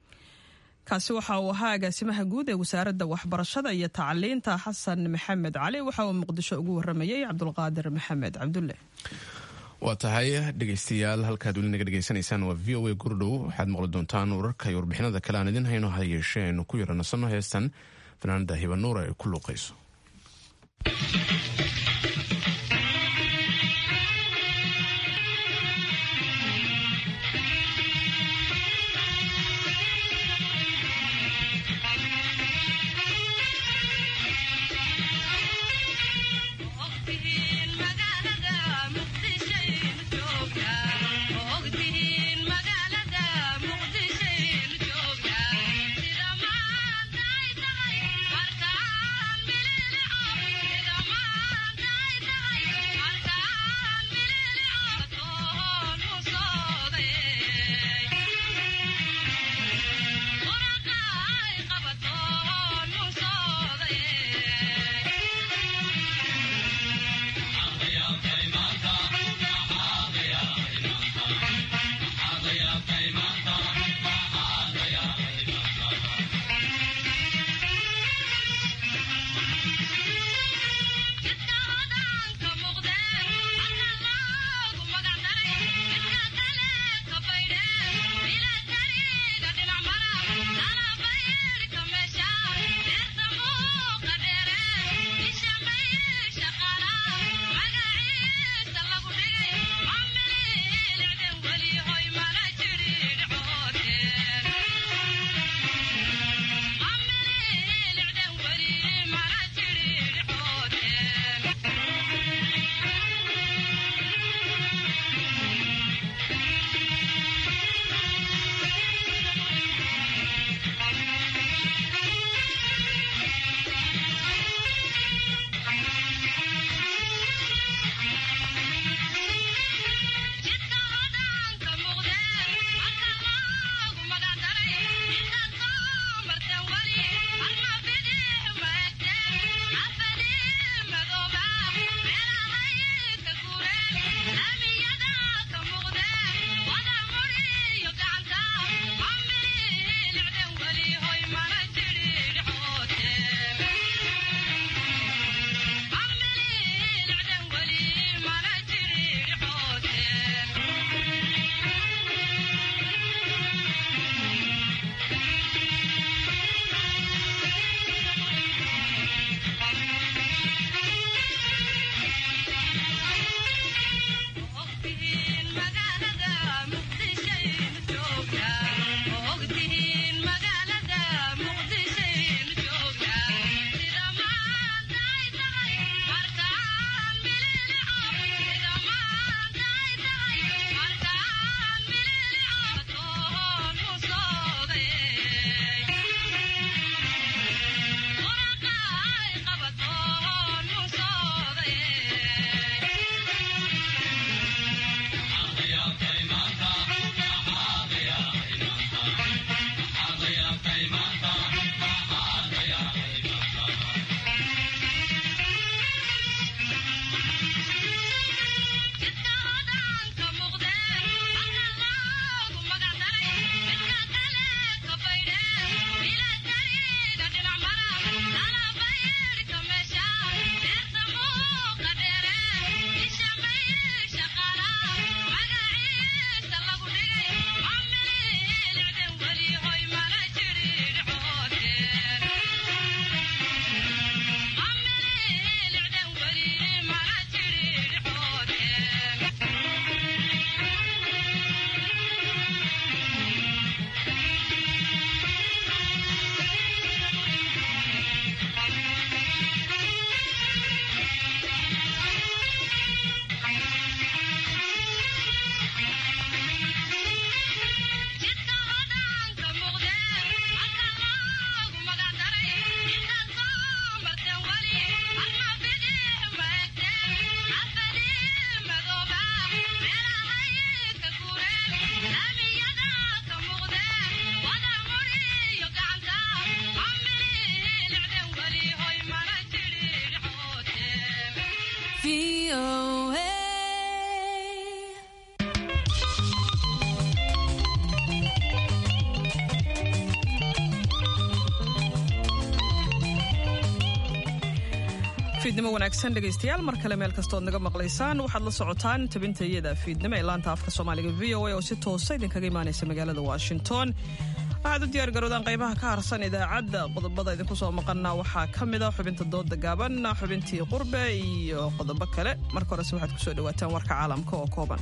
Speaker 2: kaasi waxa uu ahaa agaasimaha guud ee wasaaradda waxbarashada iyo tacliinta xasan maxamed cali waxa uu muqdisho ugu waramayey cabdulqaadir maxamed cabdulle
Speaker 1: waa tahay dhegaystayaal halkaad weli naga dhegaysanaysaan waa v o a gurdhow waxaad maqli doontaan wararka iyo warbixinada kale aan idin hayno ha yeeshee aynu ku yara nasanno heestan fanaanada hibanuura ay ku luuqayso
Speaker 10: Markaan bilili
Speaker 2: fiidnimo wanaagsan dhegaystayaal mar kale meel kastood naga maqlaysaan waxaad la socotaan tabintayada fiidnimo ee laanta afka soomaaliga v o a oo si toosa idinkaga imaanaysa magaalada washington waxaad u diyaargaroodaan qaybaha ka harsan idaacadda qodobada idinku soo maqana waxaa ka mid a xubinta dooda gaaban xubintii qurbe iyo qodobo kale marka horese waxaad kusoo dhawaataan warka caalamka oo kooban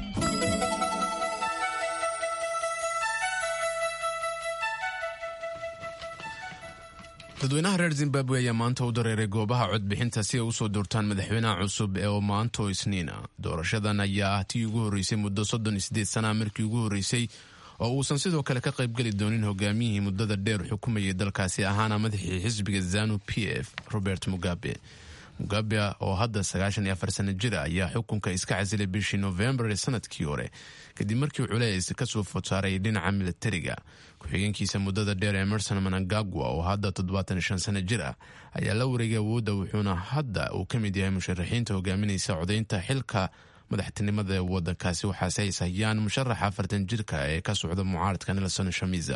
Speaker 1: dadweynaha reer zimbabwe ayaa maanta u dareeray goobaha codbixinta si ay usoo doortaan madaxweynaha cusub ee maanto isniina doorashadan ayaa ah tii ugu horreysay muddo soddon iyo sideed sanaa markii ugu horreysay oo uusan sidoo kale ka qaybgeli doonin hogaamiyihii muddada dheer xukumayay dalkaasi ahaana madaxii xisbiga zanu p f robert mugabe mugabe oo hadda sagaashan iyo afar sana jira ayaa xukunka iska casilay bishii novembar ee sanadkii hore kadib markii culeys kasoo fodsaaray dhinaca milatariga ku-xigeenkiisa muddada dheer emerson manangagwa oo hadda toddobaatan shan sana jir ah ayaa la wareegay awoodda wuxuuna hadda uu ka mid yahay musharaxiinta hogaaminaysa codaynta xilka madaxtinimada ee wadankaasi waxaase ay sahayaan musharaxa afartan jirka ee ka socda mucaaradka nelson shamiza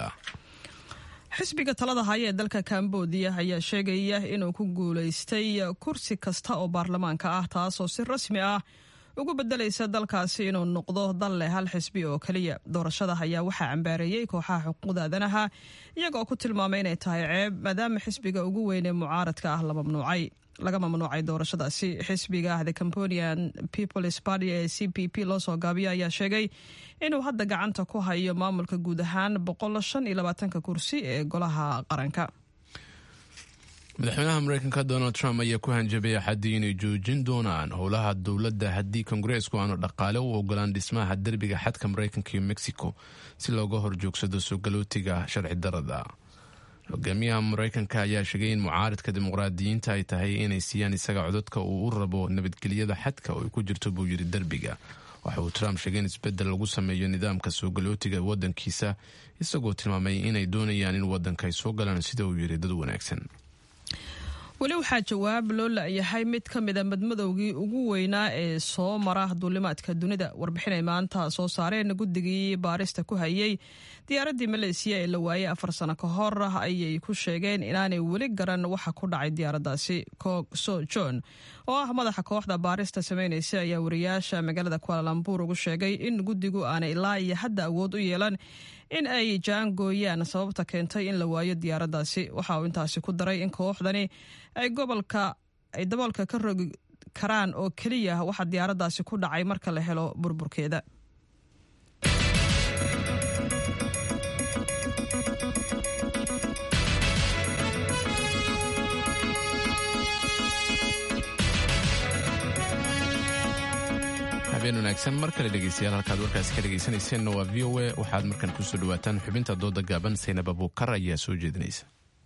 Speaker 2: xisbiga talada haya ee dalka kambodiya ayaa sheegaya inuu ku guulaystay kursi kasta oo baarlamaanka ah taasoo si rasmi ah ugu bedelaysa dalkaasi inuu noqdo dal leh hal xisbi oo keliya doorashada ayaa waxaa cambaareeyey kooxaha xuquuqda aadanaha iyaga oo ku tilmaamay inay tahay ceeb maadaama xisbiga ugu weyn ee mucaaradka ah la mamnuucay laga mamnuucay doorashadaasi xisbiga the cambodian peoples party ee c p p loo soo gaabiyo ayaa sheegay inuu hadda gacanta ku hayo maamulka guud ahaan boqol shan iyo labaatanka kursi ee golaha qaranka
Speaker 1: madaxweynaha mareykanka donald trump ayaa ku hanjabay axaddii inay joojin doonaan howlaha dowladda haddii kongareesku aanu dhaqaale u ogolaan dhismaha derbiga xadka mareykanka iyo mexico si looga horjoogsado soo galootiga sharci darada hogaamiyaha mareykanka ayaa sheegay in mucaaridka dimuqraadiyiinta ay tahay inay siiyaan isaga codadka uu u rabo nabadgelyada xadka oo ay ku jirto buu yiri derbiga waxa uu trump sheegay in isbedel lagu sameeyo nidaamka soo galootiga wadankiisa isagoo tilmaamay inay doonayaan in wadanka ay soo galaan sida uu yiri dad wanaagsan
Speaker 2: weli waxaa jawaab loo la-yahay mid ka mida madmadowgii ugu weynaa ee soo mara duulimaadka dunida warbixinay maanta soo saareen guddigii baarista ku hayay diyaaraddii maleysiya ee la waayey afar sano ka hor ayay ku sheegeen inaanay weli garan waxa ku dhacay diyaaraddaasi cook so john oo ah madaxa kooxda baarista sameynaysa ayaa wariyaasha magaalada kualalambur ugu sheegay in guddigu aanay ilaa iyo hadda awood u yeelan in ay jaangooyaan sababta keentay in la waayo diyaaraddaasi waxa uu intaasi ku daray in kooxdani ay gobolka ay daboolka ka rogi karaan oo keliya waxa diyaaraddaasi ku dhacay marka la helo burburkeeda
Speaker 1: habeen wanaagsan mar kale dhegeystayaal halkaad warkaasi ka dhegeysanayseena waa v o a waxaad markan kusoo dhawaataan xubinta dooda gaaban saynab abuukar ayaa soo jeedinaysa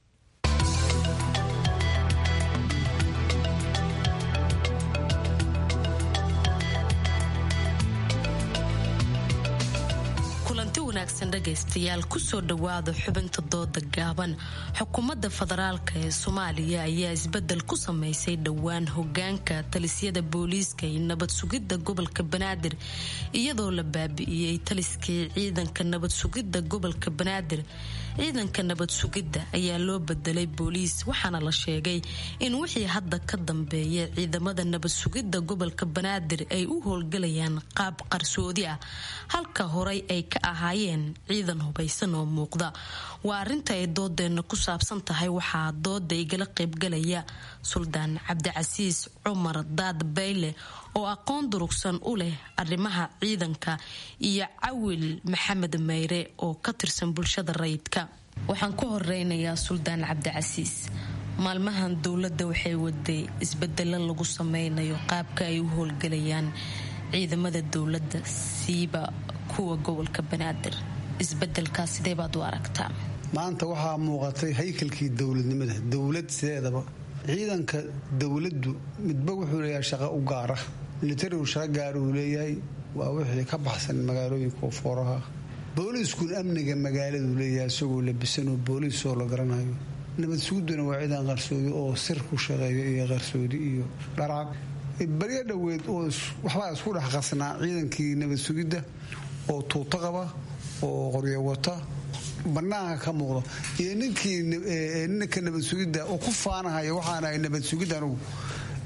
Speaker 10: kulanti wanaagsan dhegaystayaal kusoo dhowaada xubinta dooda gaaban xukuumadda federaalk ee soomaaliya ayaa isbedel ku sameysay dhowaan hogaanka talisyada booliiska iyo nabad sugidda gobolka banaadir iyadoo la baabi'iyey taliskii ciidanka nabad sugidda gobolka banaadir ciidanka nabad sugidda ayaa loo bedelay booliis waxaana la sheegay in wixii hadda ka dambeeya ciidamada nabad sugidda gobolka banaadir ay u howlgalayaan qaab qarsoodi ah halka horey ay ka ahaayeen ciidan hubaysan oo muuqda waa arinta ay doodeenna ku saabsan tahay waxaa dooda igala qaybgalaya suldaan cabdicasiis cumar daad bayle oo aqoon durugsan u leh arrimaha ciidanka iyo cawil maxamed mayre oo ka tirsan bulshada rayidka waxaan ku horeynayaa suldaan cabdicasiis maalmahan dowladda waxay waday isbedelo lagu sameynayo qaabka ay u howlgalayaan ciidamada dowladda siiba kuwa gobolka banaadir isbedelkaas sidee baad u aragtaa
Speaker 11: maanta waxaa muuqatay haykalkii dowladnimada dowlad sideedaba ciidanka dowladdu midba wuxuu leeyahay shaqo u gaara militarigu shaqo gaar uu leeyahay waa wixii ka baxsan magaalooyinka fooraha booliiskuna amniga magaaladuu leeyahay isagoo labisanoo booliisoo la garanayo nabad suguduna waa ciidan qarsoodi oo sir ku shaqeeyo iyo qarsoodi iyo dharaab baryo dhoweed oo waxbaa isku dhex qasnaa ciidankii nabad sugidda oo tuuto qaba oo qoryo wata banaanka ka muuqdo iyo ninkii ninka nabad sugidda oo ku faanahaya waxaana nabad sugid anugu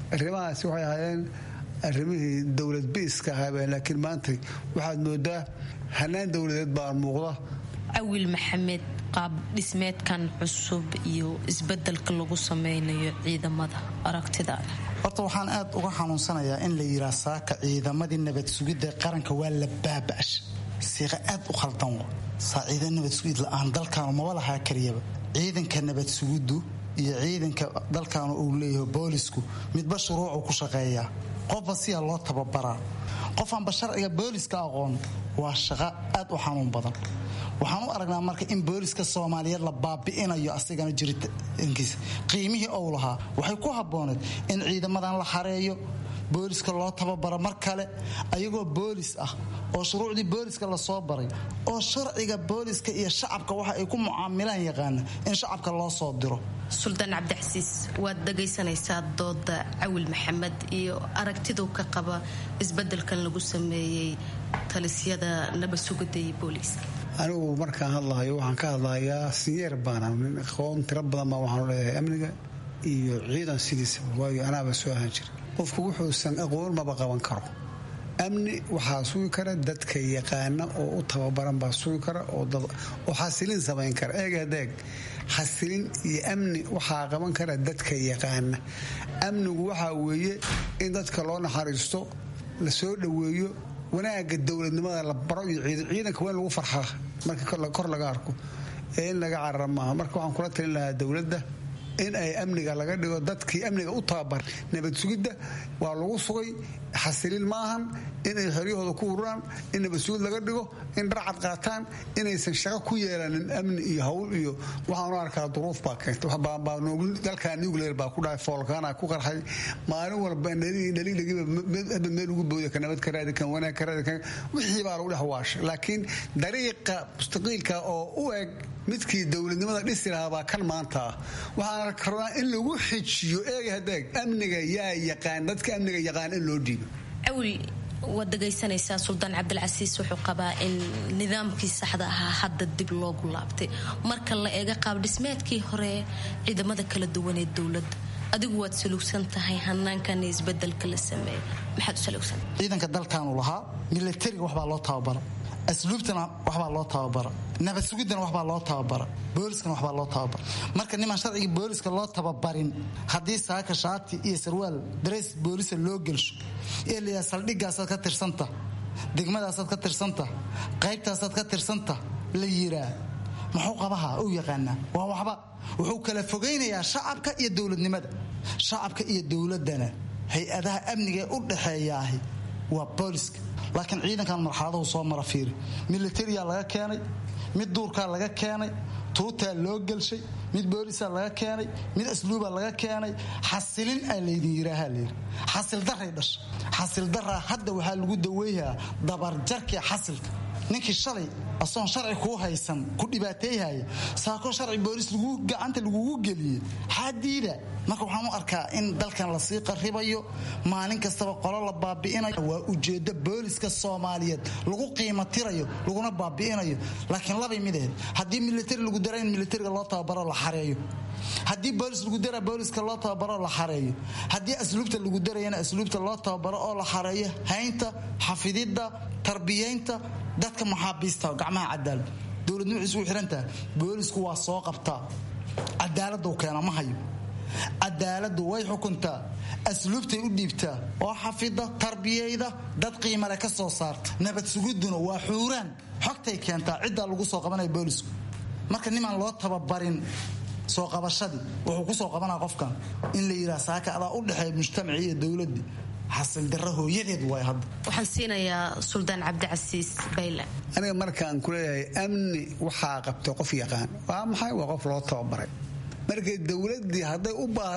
Speaker 11: arrimahaasi waxay ahaayeen arrimihii dowlad biiska ahaabeen laakiin maanta waxaad moodaa hanaan dowladeed baa muuqda
Speaker 10: cawil maxamed qaab dhismeedkan cusub iyo isbedelka lagu sameynayo ciidamada aragtidaada
Speaker 12: horta waxaan aad uga xanuunsanayaa in la yiraa saaka ciidamadii nabad sugidda qaranka waa la baaba'ash siiqa aad u khaldan saa ciidan nabad sugid la-aan dalkaanu maba lahaa kariyaba ciidanka nabad sugiddu iyo ciidanka dalkaanu uu leeyahay boolisku midba shuruucu ku shaqeeyaa qofba siyaa loo tababaraa qofaanba sharciga booliska aqoon waa shaqo aad u xanuun badan waxaan u aragnaa marka in booliska soomaaliyeed la baabi'inayo asigana jiritaankiisa qiimihii ou lahaa waxay ku habbooneed in ciidamadan la xareeyo booliska loo tababaro mar kale ayagoo boolis ah oo shuruucdii booliska lasoo baray oo sharciga booliska iyo shacabka waxa ay ku mucaamilaan yaqaana in shacabka loo soo diro
Speaker 10: suldaan cabdixasiis waad dhagaysanaysaa dooda cawil maxamed iyo aragtiduu ka qaba isbedelkan lagu sameeyey talisyada nabad sugidda iyo booliiska
Speaker 11: anigu markaan hadlahayo waxaan ka hadlahayaa sinyeer baana nin aqoon tiro badan baa waxaanu leeyahay amniga iyo ciidan sidiisaba waayo anaaba soo ahaan jira qofku wuxuusan aqoon maba qaban karo amni waxaa sugi kara dadka yaqaana oo u tababaran baa sugi kara oo xasilin samayn kara eegadeeg xasilin iyo amni waxaa qaban kara dadka yaqaana amnigu waxaa weeye in dadka loo naxariisto la soo dhoweeyo wanaaga dowladnimada la baro iyo ciidanka waa in lagu farxaa marka kor laga arko ee in laga carara maaha marka waxaan kula talin lahaa dowladda in ay amniga laga dhigo dadkii amniga u tababar nabad sugidda waa lagu sugay xasilin maahan inay xoryahooda ku ururaan in nabad sugid laga dhigo in dharcad qaataan inaysan shaqo ku yeelanin amni iyo hawl iyo waxaanu arkaa duruuf baa keenta dalka nuclear baa ku dhahay foolkaana ku qarxay maalin walba dhalilagiba meel ugu booda ka nabad ka raadi kan wanaag ka raadi kan wixii baa lagu dhex waashay laakiin dariiqa mustaqiilka oo u eg midkii dowladnimada dhisi lahaa baa kan maanta ah waxaana rabaa in lagu xijiyo eega hadeeg amniga yaa yaqaan dadka amniga yaqaan in loo dhiibo
Speaker 10: cawil waad dhagaysanaysaa suldaan cabdilcasiis wuxuu qabaa in nidaamkii saxda ahaa hadda dib loogu laabtay marka la eega qaab dhismeedkii hore ciidamada kala duwan ee dowladda adigu waad saluugsan tahay hanaankan isbedelka la sameeyay maxaad u saluugsan
Speaker 12: ciidanka dalkaanu lahaa milatariga waxbaa loo tababara asluubtana waxbaa loo tababara nabad sugiddana waxbaa loo tababara booliskana waxbaa loo tababara marka nimaan sharcigii booliska loo tababarin haddii saaka shaati iyo sarwaal dareys boolisa loo gelsho ee layaa saldhigaasaad ka tirsanta degmadaasaad ka tirsanta qaybtaasaad ka tirsanta la yiraa muxuu qabaha u yaqaanaa waa waxba wuxuu kala fogaynayaa shacabka iyo dowladnimada shacabka iyo dowladana hay-adaha amniga ee u dhaxeeyaahi waa booliska laakiin ciidankan marxaladahu soo mara fiiri militariyaa laga keenay mid duurkaa laga keenay tuutaa loo gelshay mid boolisaa laga keenay mid asluubaa laga keenay xasilin aa laydin yiraaha layidhi xasildaray dhasha xasildaraa hadda waxaa lagu daweeyaa dabarjarkii xasilka ninkii shalay asoon sharci kuu haysan ku dhibaateeyhaya saako sharci boolis gacanta lagugu geliyey xaadiida marka waxaan u arkaa in dalkan lasii qaribayo maalin kastaba qolo la baabi'inayo waa ujeeddo booliska soomaaliyeed lagu qiimo tirayo laguna baabi'inayo laakiin labay mid ahayd haddii militari lagu dara in militariga loo tababaro la xareeyo haddii boolis lagu dara booliska loo tababaro la xareeyo haddii asluubta lagu darayana asluubta loo tababaro oo la xareeyo haynta xafididda tarbiyaynta dadka maxaabiista gacmaha cadaalad dowladnimo isugu xirantaha boolisku waa soo qabtaa cadaaladu keena ma hayo cadaaladu way xukuntaa asluubtay u dhiibtaa oo xafida tarbiyayda dad qiimale ka soo saarta nabad sugiduna waa xuuraan xogtay keentaa ciddaa lagu soo qabanaya boolisku marka nimaan loo tababarin soo qabashadii wuxuu kusoo qabanaa qofkan in la yidhaha saaka adaa u dhexeeya mujtamacii iyo dowladii xasildaro hooyadeed way hadda
Speaker 10: waxaan siinayaa suldaan cabdicasiis bayle
Speaker 11: aniga markaan ku leeyahay amni waxaa qabtay qof yaqaan waa maxay waa qof loo tababaray markay dowladii hadday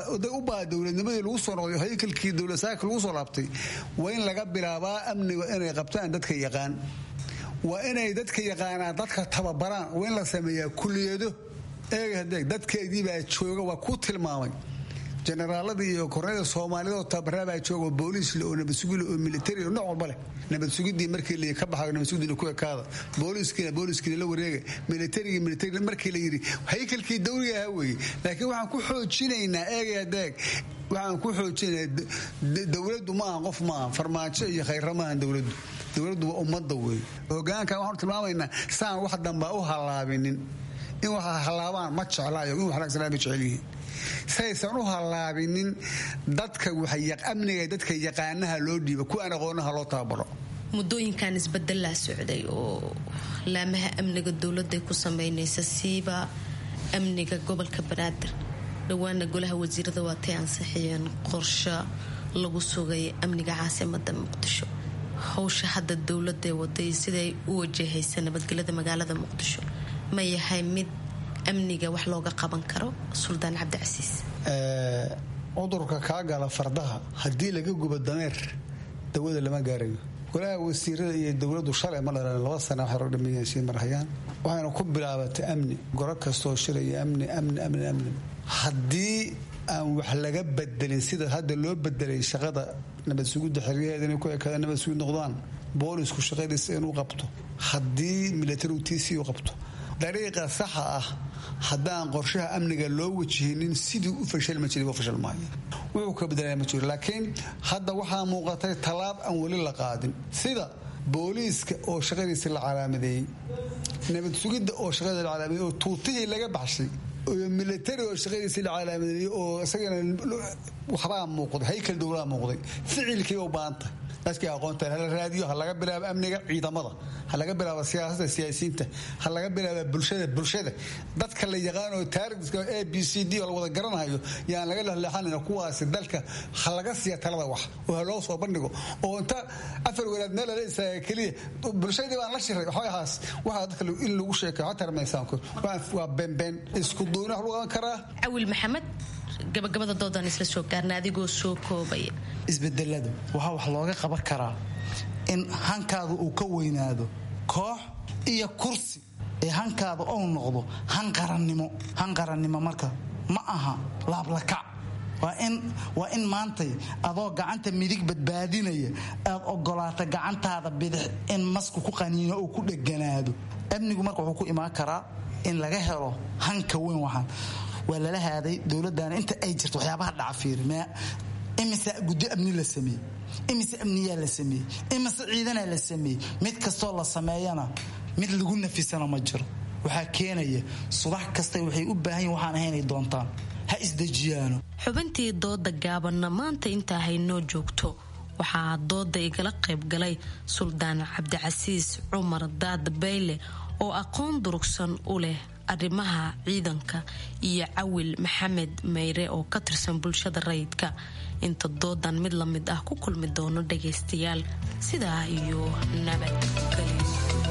Speaker 11: u baa dowladnimadii lagu soo noqday haykalkii dowladsaaka lagu soo laabtay waa in laga bilaabaa amniga inay qabtaan dadka yaqaan waa inay dadka yaqaanaan dadka tababaraan waa in la sameeyaa kuliyado eegadeeg dadkeediibaa jooga waa ku tilmaamay generaaladii iyo kornada soomaalida oo tabaraabaa jooga booliisle oo nabadsugile oo militari oo nooc walba leh nabadsugidii markii la ka baxayo nabadsugidina ku ekaada booliiskiina booliiskiina la wareega militarigii militari markii la yidhi haykalkii dawliga ahaa weeye laakiin waxaan ku xoojinaynaa eegaya deeg waxaan ku xoojinaya dowladdu ma aha qof ma aha farmaajo iyo khayra ma aha dowladdu dowladdu waa ummadda wey hogaanka waxaanu tilmaamaynaa saan wax dambaa u hallaabinin in wax hallaabaan ma jeclaayo in wax wanaagsanaa ma jecel yihiin saysan u hallaabinin dadka amniga dadka yaqaanaha loo dhiiba kuwaan aqoonaha loo tababaro
Speaker 10: muddooyinkan isbedelaa socday oo laamaha amniga dowladday ku sameynaysa siiba amniga gobolka banaadir dhowaana golaha wasiirada waatay ansixiyeen qorsho lagu sugay amniga caasimada muqdisho howsha hadda dowladee waday siday u wajahaysa nabadgelyada magaalada muqdisho ma yahay mid amniga wax looga qaban karo suldaan cabdicasiis
Speaker 11: cudurka kaa gala fardaha haddii laga gubo dameer dawada lama gaarayo golaha wasiirada iyo dowladu shalay ma dhalan laba sana waxay rog dhameeyeen sii marhayaan waxayna ku bilaabatay amni goro kastoo shiraya amni amni amni amni haddii aan wax laga bedelin sida hadda loo bedelay shaqada nabad sugidda xeryaheeda inay ku ekaada nabad sugid noqdaan boolisku shaqadiisa inuu qabto haddii militarigu tiisii u qabto dariiqa saxa ah haddaan qorshaha amniga loo wajihinin sidii u fashilma jiray waa fashil maayo wuxuu ka bedelaya ma jiro laakiin hadda waxaa muuqatay tallaab aan weli la qaadin sida booliiska oo shaqadiisa la calaamadeeyey nabad sugidda oo shaqadiisa la calaamadeeyey oo tuutihii laga baxshay iyo militari oo shaqadiisii la calaamadeeyey oo isagana waxbaa muuqday haykal dowlaa muuqday ficilkii u baahantay dadkii aqoonta hala raadiyo ha laga bilaabo amniga ciidamada ha laga bilaabo siyaasada siyaasiyiinta ha laga bilaabo bulshada bulshada dadka la yaqaano taarikhka a b c d oo la wada garanayo yaan laga lehleexanayna kuwaasi dalka ha laga siiya talada wax oo ha loo soo bandhigo oo inta afar walaad meel lala istaaga keliya bulshadii baan la shiray waxaas waxaa dadka in lagu sheekayo ha tarmaysaanku waa beenbeen isku duuni wax lagu qaban karaa
Speaker 10: cawil maxamed gabagabada doodaan isla soo gaarna adigoo soo koobaya
Speaker 12: isbedeladu waxaa wax looga qaban karaa in hankaadu uu ka weynaado koox iyo kursi ee hankaada ou noqdo hanqarannimo hanqarannimo marka ma aha laablakac waa in maantay adoo gacanta midig badbaadinaya aad ogolaata gacantaada bidix in masku ku qaniino oo ku dheganaado amnigu marka wuxuu ku imaan karaa in laga helo hanka weyn waxaan waa lala haaday dowladana inta ay jirto waxyaabaha dhaca fiiri imise guddo amni la sameeyey imise amniyaa la sameeyey imise ciidanaa la sameeyey mid kastoo la sameeyana mid lagu nafisana ma jiro waxaa keenaya subax kasta waxay u baahan yihin waxaan ahaynay doontaan ha isdejiyaano
Speaker 10: xubintii dooda gaabanna maanta intaa haynoo joogto waxaa dooda igala qaybgalay suldaan cabdicasiis cumar daad bayle oo aqoon durugsan u leh arrimaha ciidanka iyo cawil maxamed meyre oo ka tirsan bulshada rayidka inta doodan mid la mid ah ku kulmi doono dhagaystayaal sidaa iyo nabadgelyo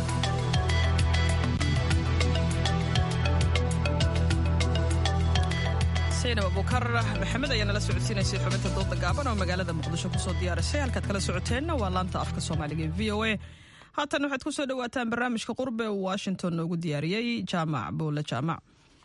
Speaker 2: saynab abukar maxamed ayaa nala socodsiinaysay xubinta dooda gaaban oo magaalada muqdisho kusoo diyaarisay halkaad kala socoteenna waa laanta afka soomaaliga ee v o a haatan waxaad ku soo dhawaataan barnaamijka qurbe uu washington noogu diyaariyey jaamac buule jaamac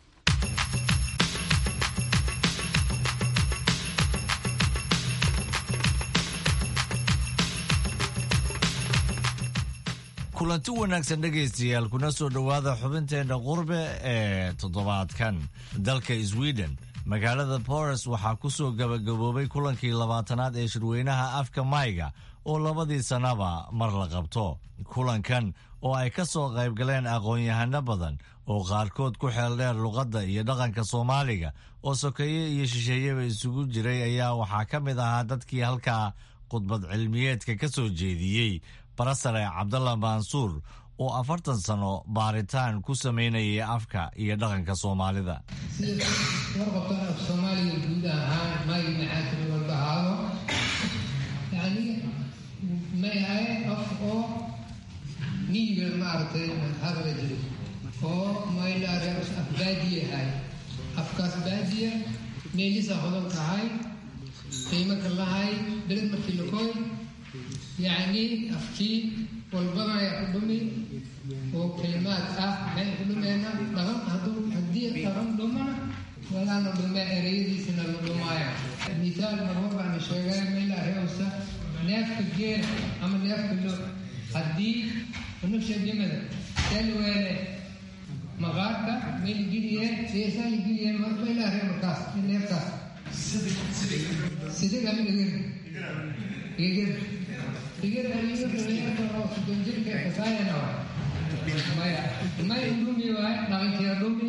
Speaker 13: kulanti wanaagsan dhegaystayaal kuna soo dhowaada xubinteenna qurbe ee toddobaadkan dalka sweden magaalada boris waxaa ku soo gabagaboobay kulankii labaatanaad ee shirweynaha afka mayga oo labadii sannaba mar la qabto kulankan oo ay ka soo qaybgaleen aqoon-yahano badan oo qaarkood ku xeeldheer luqadda iyo dhaqanka soomaaliga oo sokeeye iyo shisheeyeba isugu jiray ayaa waxaa ka mid ahaa dadkii halkaa khudbad cilmiyeedka ka soo jeediyey barasare cabdalla mansuur oo afartan sano baaritaan ku samaynayay afka iyo dhaqanka soomaalida
Speaker 14: sida warqabtan af soomaaliga guud ahaan may maxaatiri walba ahaado yani may ahay af oo miyiga maaragtay hadala jiro oo maylareer af baadiye ahay afkaas baadiya meelisa hodan kahay qiimo ka lahay beled markii lakoy yacni afkii walbana ayaa ku dhumi oo kalimaad ah maxay ku dhumeena dhaqan hadduu haddii dhaqan dhumana walaana dhume ereyadiisana la dhumaaya misaal marmar baana sheegay meela reewsa neefka geela ama neefka lo haddii nafsha dhimada selweele maqaarka meel geliye seesaa geliye meela reew markaas neefkaas sidig ama igir igir igir igir dhalinyarta oo soddon jirka kasaayana waay maya may dhumi waay dhaqankeeda dhumi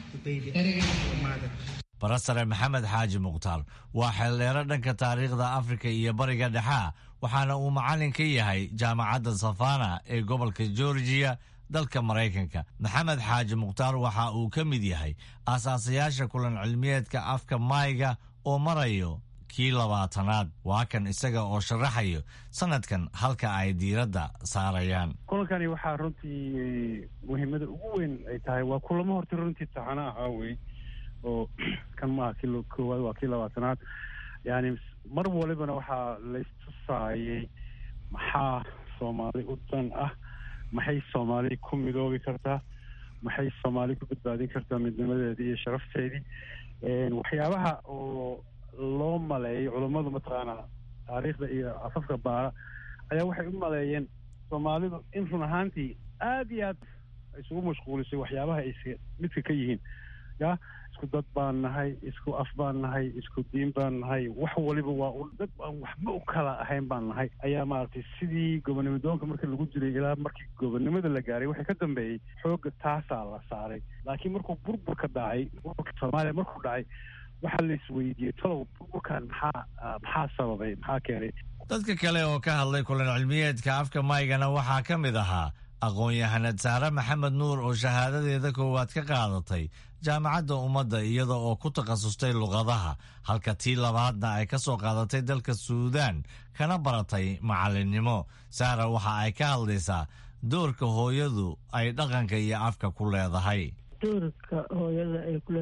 Speaker 14: ereyga
Speaker 13: barasare maxamed xaaji mukhtaar waa xeeldheero dhanka taariikhda afrika iyo bariga dhexea waxaana uu macallin ka yahay jaamacadda safana ee gobolka georgiya dalka maraykanka maxamed xaaji mukhtaar waxa uu ka mid yahay aasaasayaasha kulan cilmiyeedka afka maayga oo marayo kii labaatanaad waa kan isaga oo sharaxayo sanadkan halka ay diiradda saarayaan
Speaker 15: kulankani waxaa runtii muhiimada ugu weyn ay tahay waa kulamo horta runtii taxana ahaa wey oo kan maaha kii koowaad waa kii labaatanaad yani mar walibana waxaa laystusaayay maxaa soomaali u dan ah maxay soomaali ku midoobi kartaa maxay soomaali ku badbaadin kartaa midnimadeedii iyo sharafteedii waxyaabaha oo loo maleeyay culummadu mataqaanaa taariikhda iyo afafka baara ayaa waxay u maleeyeen soomaalidu in run ahaantii aada iyo aad isugu mashquulisay waxyaabaha ay midka ka yihiin ya isku dad baan nahay isku af baan nahay isku diin baan nahay wax waliba waa u dad aan waxba u kala ahayn baan nahay ayaa maaragtay sidii gobonimo doonka marka lagu jiray ilaa markii gobonimada la gaaray waxay ka dambeeyey xoogga taasaa la saaray laakiin markuu burburka dhacay burburka soomaaliya markuu dhacay waxaa la isweydiiyey talow burburkan maxaa maxaa sababay maxaa keenay
Speaker 13: dadka kale oo ka hadlay kulan cilmiyeedka afka maygana waxaa ka mid ahaa aqoon-yahanad saare maxamed nuur oo shahaadadeeda koowaad ka qaadatay jaamacadda ummadda iyada oo ku takhasustay luqadaha halka tii labaadna ay ka soo qaadatay dalka suudaan kana baratay macallinnimo saara waxa ay ka hadlaysaa doorka hooyadu ay dhaqanka iyo afka ku leedahay
Speaker 16: doorka hooyada ay kule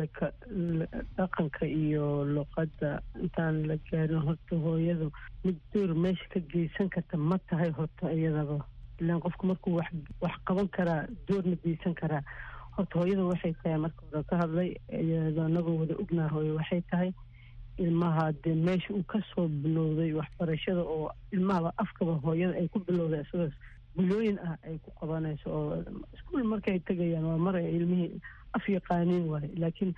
Speaker 16: dhaqanka iyo luqadda intaan la gaarin horta hooyadu mid door meesha ka geysan karta ma tahay horta iyadaba ilaan qofku markuu wax wax qaban karaa doorna geysan karaa horta hooyada waxay tahay marka hore ka hadlay iyadoo anagoo wada ognaa hooye waxay tahay ilmaha dee meesha uu kasoo bilowday waxbarashada oo ilmahaba afkaba hooyada ay ku bilowday isagoo bilooyin ah ay ku qabanayso oo iskuol markay tegayaan waa mar ay ilmihii af yaqaaniin waaye laakiin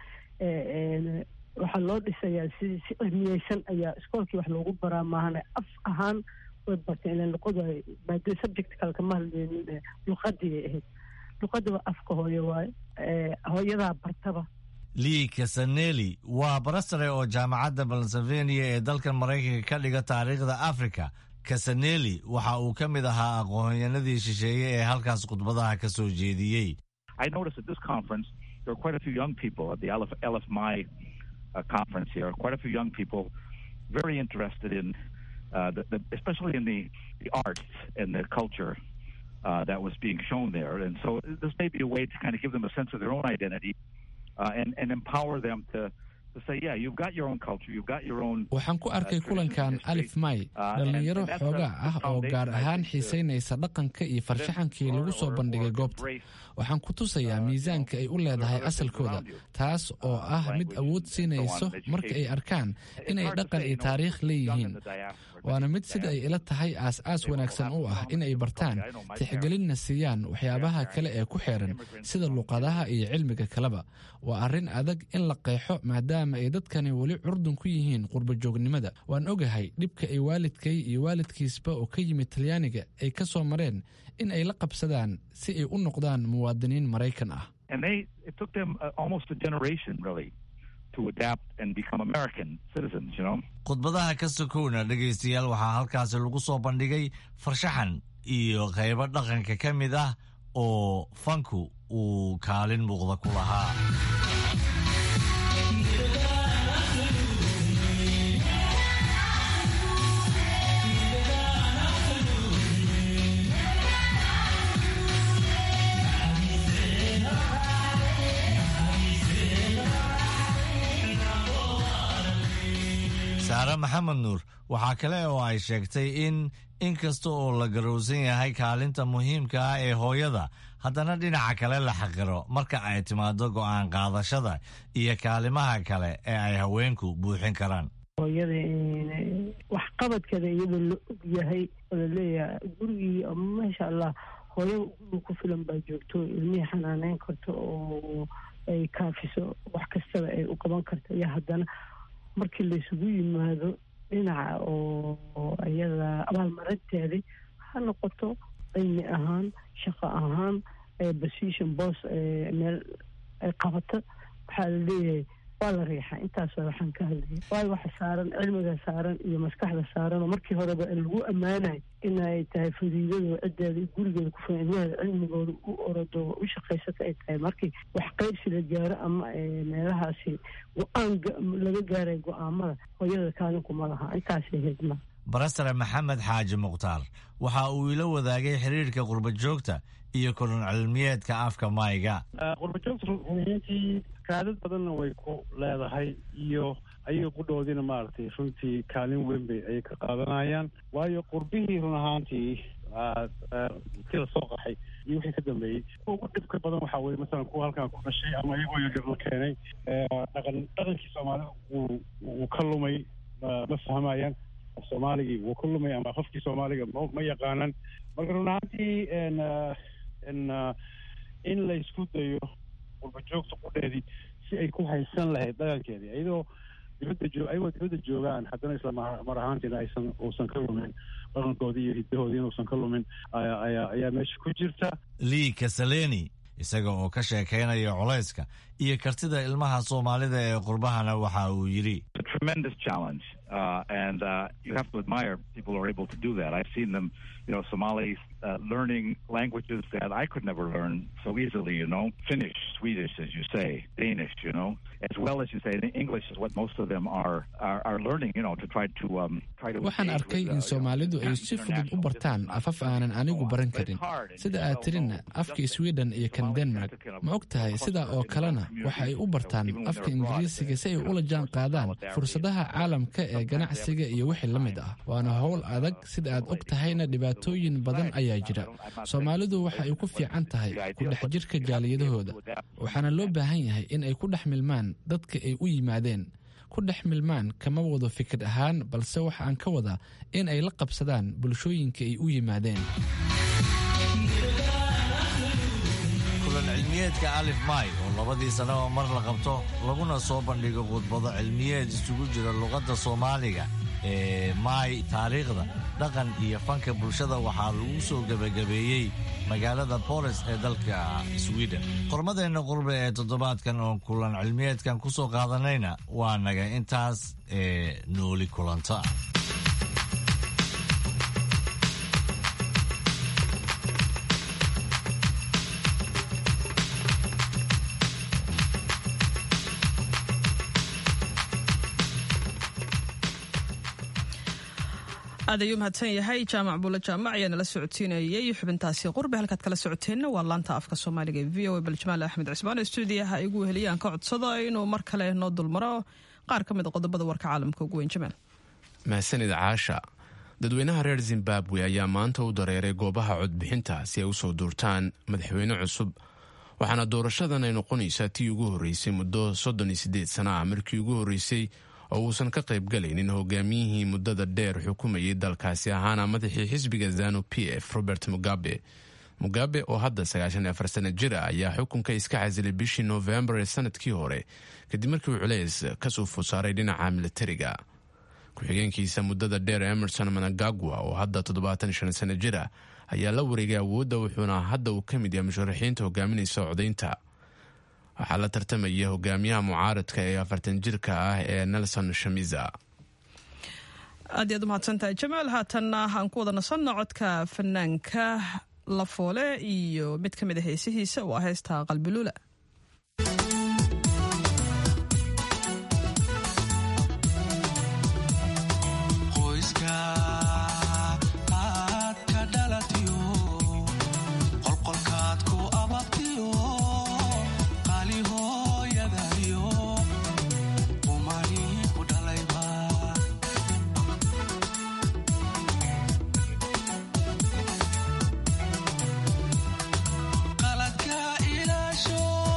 Speaker 16: waxaa loo dhisayaa si si cilmiyeysan ayaa iskoolkii wax loogu baraa maahane af ahaan way barteen ilan luqadu ay maadada subject kale kama hadleynin luqadii ay ahayd luqada waa afka hooyo waaye hooyadaa bartaba
Speaker 13: lii kasaneli waa barasare oo jaamacadda pennsylvania ee dalkan maraykanka ka dhiga taariikhda africa kasaneli waxa uu ka mid ahaa aqoonyanadii shisheeye ee halkaas khudbadaha ka soo jeediyey
Speaker 17: I noticed at this conference there are quite a few young people at the LF, LFMI uh, conference here, quite a few young people very interested in, uh, the, the, especially in the, the arts and the culture uh, that was being shown there. And so this may be a way to kind of give them a sense of their own identity uh, and, and empower them to, to say, yeah, you've got your own culture, you've got your own.
Speaker 18: waxaan ku arkay kulankan alif may dhallinyaro xoogaa ah oo gaar ahaan xiisaynaysa dhaqanka iyo farshaxankii lagu soo bandhigay goobta waxaan ku tusayaa miisaanka ay u leedahay asalkooda taas oo ah mid awood siinayso marka ay arkaan inay dhaqan iyo taariikh leeyihiin waana mid sida ay ila tahay aas-aas wanaagsan u ah in ay bartaan tixgelinna siiyaan waxyaabaha kale ee ku xeeran sida luqadaha iyo cilmiga kaleba waa arrin adag in la qeexo maadaama ay dadkani weli curdun ku yihiin qurbajoognimada waan ogahay dhibka ay waalidkay iyo waalidkiisba oo ka yimid talyaaniga ay ka soo mareen in ay la qabsadaan si ay u noqdaan muwaadiniin maraykan ah
Speaker 17: And they, it took them uh, almost a generation, really, to adapt and become American citizens, you know?
Speaker 13: khudbadaha ka sokowna dhegaystayaal waxaa halkaasi lagu soo bandhigay farshaxan iyo qaybo dhaqanka ka mid ah oo fanku uu kaalin muuqda ku lahaa saare maxamed nuur waxaa kale oo ay sheegtay in in kasta oo la garowsan yahay kaalinta muhiimka ah ee hooyada haddana dhinaca kale la xaqiro marka ay timaado go'aan qaadashada iyo kaalimaha kale ee ay haweenku buuxin karaan
Speaker 16: hooyada waxqabadkeeda iyadoo la og yahay oo laleeyahay gurigii maasha allah hooyada guriga ku filan baa joogto ilmihii xanaaneyn karto oo ay kaafiso wax kastaba ay u qaban karto iyo haddana markii laysugu yimaado dhinaca oo iyada abaalmarinteedii ha noqoto cilmi ahaan shaqo ahaan position bos meel ay qabato waxaa la leeyahay waa la riixaa intaasoo waxaan ka hadlaya waayo waxa saaran cilmiga saaran iyo maskaxda saaran oo markii horeba lagu ammaanayo inay tahay fadiidado ciddeeda gurigeeda ku filan ilmaheeda cilmigooda u orodo u shaqaysata ay tahay markii wax qaybsi la gaaro ama meelahaasi go-aan laga gaaray go-aamada hooyada kaalinkuma laha intaasay hedma
Speaker 13: barasare maxamed xaaji mukhtaar waxa uu ila wadaagay xiriirka qurba joogta iyo kulun cilmiyeedka afka mayga
Speaker 15: qurbajoogta runtii kaadad badanna way ku leedahay iyo ayaga qudhoodiina maaragtay runtii kaalin weyn bay ayay ka qaadanayaan waayo qurbihii run ahaantii kila soo qaxay iyo wixii ka dambeeyey kuwa ugu dhibka badan waxaa weye masalan kuwa halkan ku dhashay ama iyagoo yaryar la keenay dhaqan dhaqankii soomaalida wuu wuu ka lumay ma fahmayaan soomaaligii wuu ka lumay ama qofkii soomaaliga ma yaqaanan marka run ahaantii in la isku dayo qurbajoogta qudheedii si ay ku haysan lahayd dhaqankeedii iyadoo dibadda joo ayagoo dibadda joogaan haddana isla mar ahaantiina aysan uusan ka lumin dhaqankoodii iyo hiddahoodii inuusan ka lumin ayaa ayaa meesha ku jirta
Speaker 13: lii kasaleni isaga oo ka sheekaynaya culayska iyo kartida ilmaha soomaalida ee qurbahana waxa uu yidhi
Speaker 17: tremendous challenge uh, and uh, you have to admire people who are able to do that. I've seen them, you know, Somalis uh, learning languages that I could never learn so easily. You know, Finnish, Swedish, as you say, Danish. You know, as well as you say, English is what most of them are are, are learning. You know, to try to um, try to.
Speaker 18: waxaan arkay in soomaalidu ay si fudud u bartaan afaf aanan anigu baran karin sida aad tirinna afka sweden iyo kan denmark ma og tahay sidaa oo kalena waxa ay u bartaan afka ingiriisiga si ay ula jaan qaadaan fursadaha caalamka ee ganacsiga iyo wixii la mid ah waana howl adag sida aad og tahayna dhibaatooyin badan ayaa jira soomaalidu waxa ay ku fiican tahay ku dhex jirka jaaliyadahooda waxaana loo baahan yahay in ay ku dhex milmaan dadka ay u yimaadeen ku dhex milmaan kama wado fikir ahaan balse waxa aan ka wadaa in ay la qabsadaan bulshooyinka ay u yimaadeen
Speaker 13: kulan cilmiyeedka alif may oo labadii sannaba mar la qabto laguna soo bandhigo khudbado cilmiyeed isugu jira luqadda soomaaliga ee maay taariikhda dhaqan iyo fanka bulshada waxaa lagu soo gebagabeeyey magaalada bolis ee dalka sweden qormadeenna qurbe ee toddobaadkan oo kulan cilmiyeedkan ku soo qaadanayna waa naga intaas ee nooli kulanta
Speaker 2: aad ayuu mahadsan yahay jaamac buulle jaamac ayaa nala socodsiinayay xubintaasi qurbe halkaad kala socoteenna waa laanta afka soomaaliga ee v o a baljamaal axmed cismaan stuudiyaha igu heliyaan ka codsado inuu mar kale noo dulmaro qaar ka mid a qodobada warka caalamka ugu weyn jamaal
Speaker 1: mahadsanid caasha dadweynaha reer zimbabwe ayaa maanta u dareeray goobaha codbixinta si ay usoo duurtaan madaxweyne cusub waxaana doorashadan ay noqonaysaa tii ugu horreysay muddo soddon iyo siddeed sana ah markii ugu horreysay oo uusan ka qayb galaynin hogaamiyihii muddada dheer xukumayay dalkaasi ahaana madaxii xisbiga zanu p f robert mugabe mugabe oo hadda sagaashan iyo afar sana jir ah ayaa xukunka iska casilay bishii noofembar ee sanadkii hore kadib markii uu culeys kasoo fusaaray dhinaca militariga ku-xigeenkiisa muddada dheer emerson managagwa oo hadda toddobaatan shan sana jir ah ayaa la wareegay awoodda wuxuuna hadda uu ka mid yahay musharaxiinta hogaaminaysa codaynta waxaa la tartamaya hogaamiyaha mucaaradka ee afartan jirka ah ee nelson shamiza
Speaker 2: aad iyaad umahadsantahay jamaal haatanna aan ku wada nasanno codka fanaanka lafoole iyo mid ka mid a heesihiisa waa heesta qalbiluula
Speaker 19: qaladka ilaasho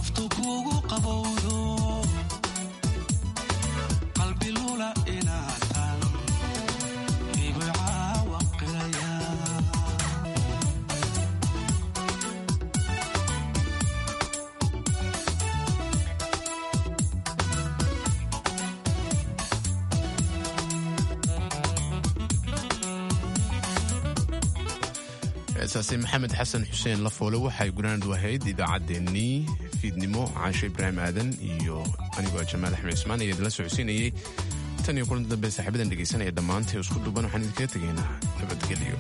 Speaker 1: heesaasi maxamed xasan xuseen lafoole waxay gunaanad ahayd idaacaddeenii fiidnimo caasho ibraahim aadan iyo anigoo jamaal axmed cismaan ayaa idinla socodsiinayey tan iyo kulanti dambe saaxiibadan dhegaysanaya dhammaantay isku duuban waxaan idinkaga tegaynaa nabadgelyo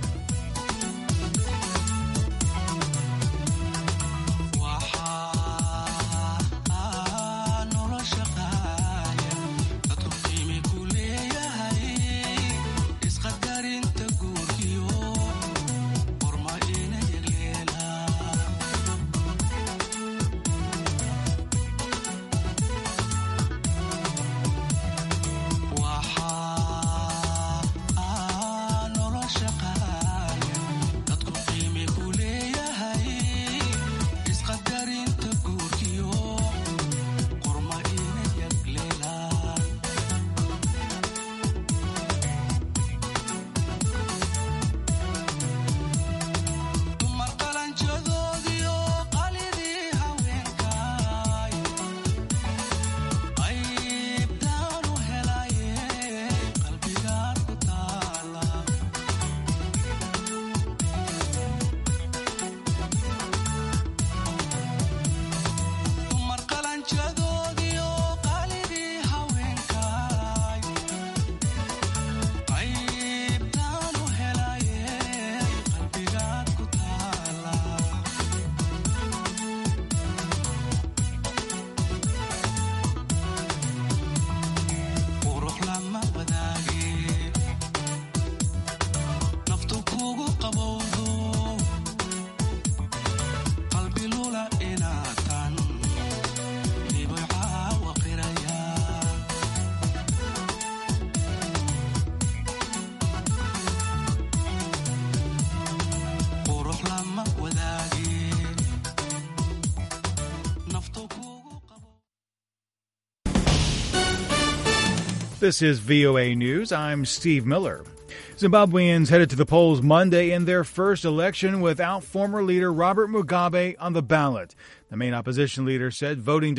Speaker 19: This is VOA News. I'm Steve Miller. Zimbabweans headed to the polls Monday in their first election without former leader Robert Mugabe on the ballot. The main opposition leader said voting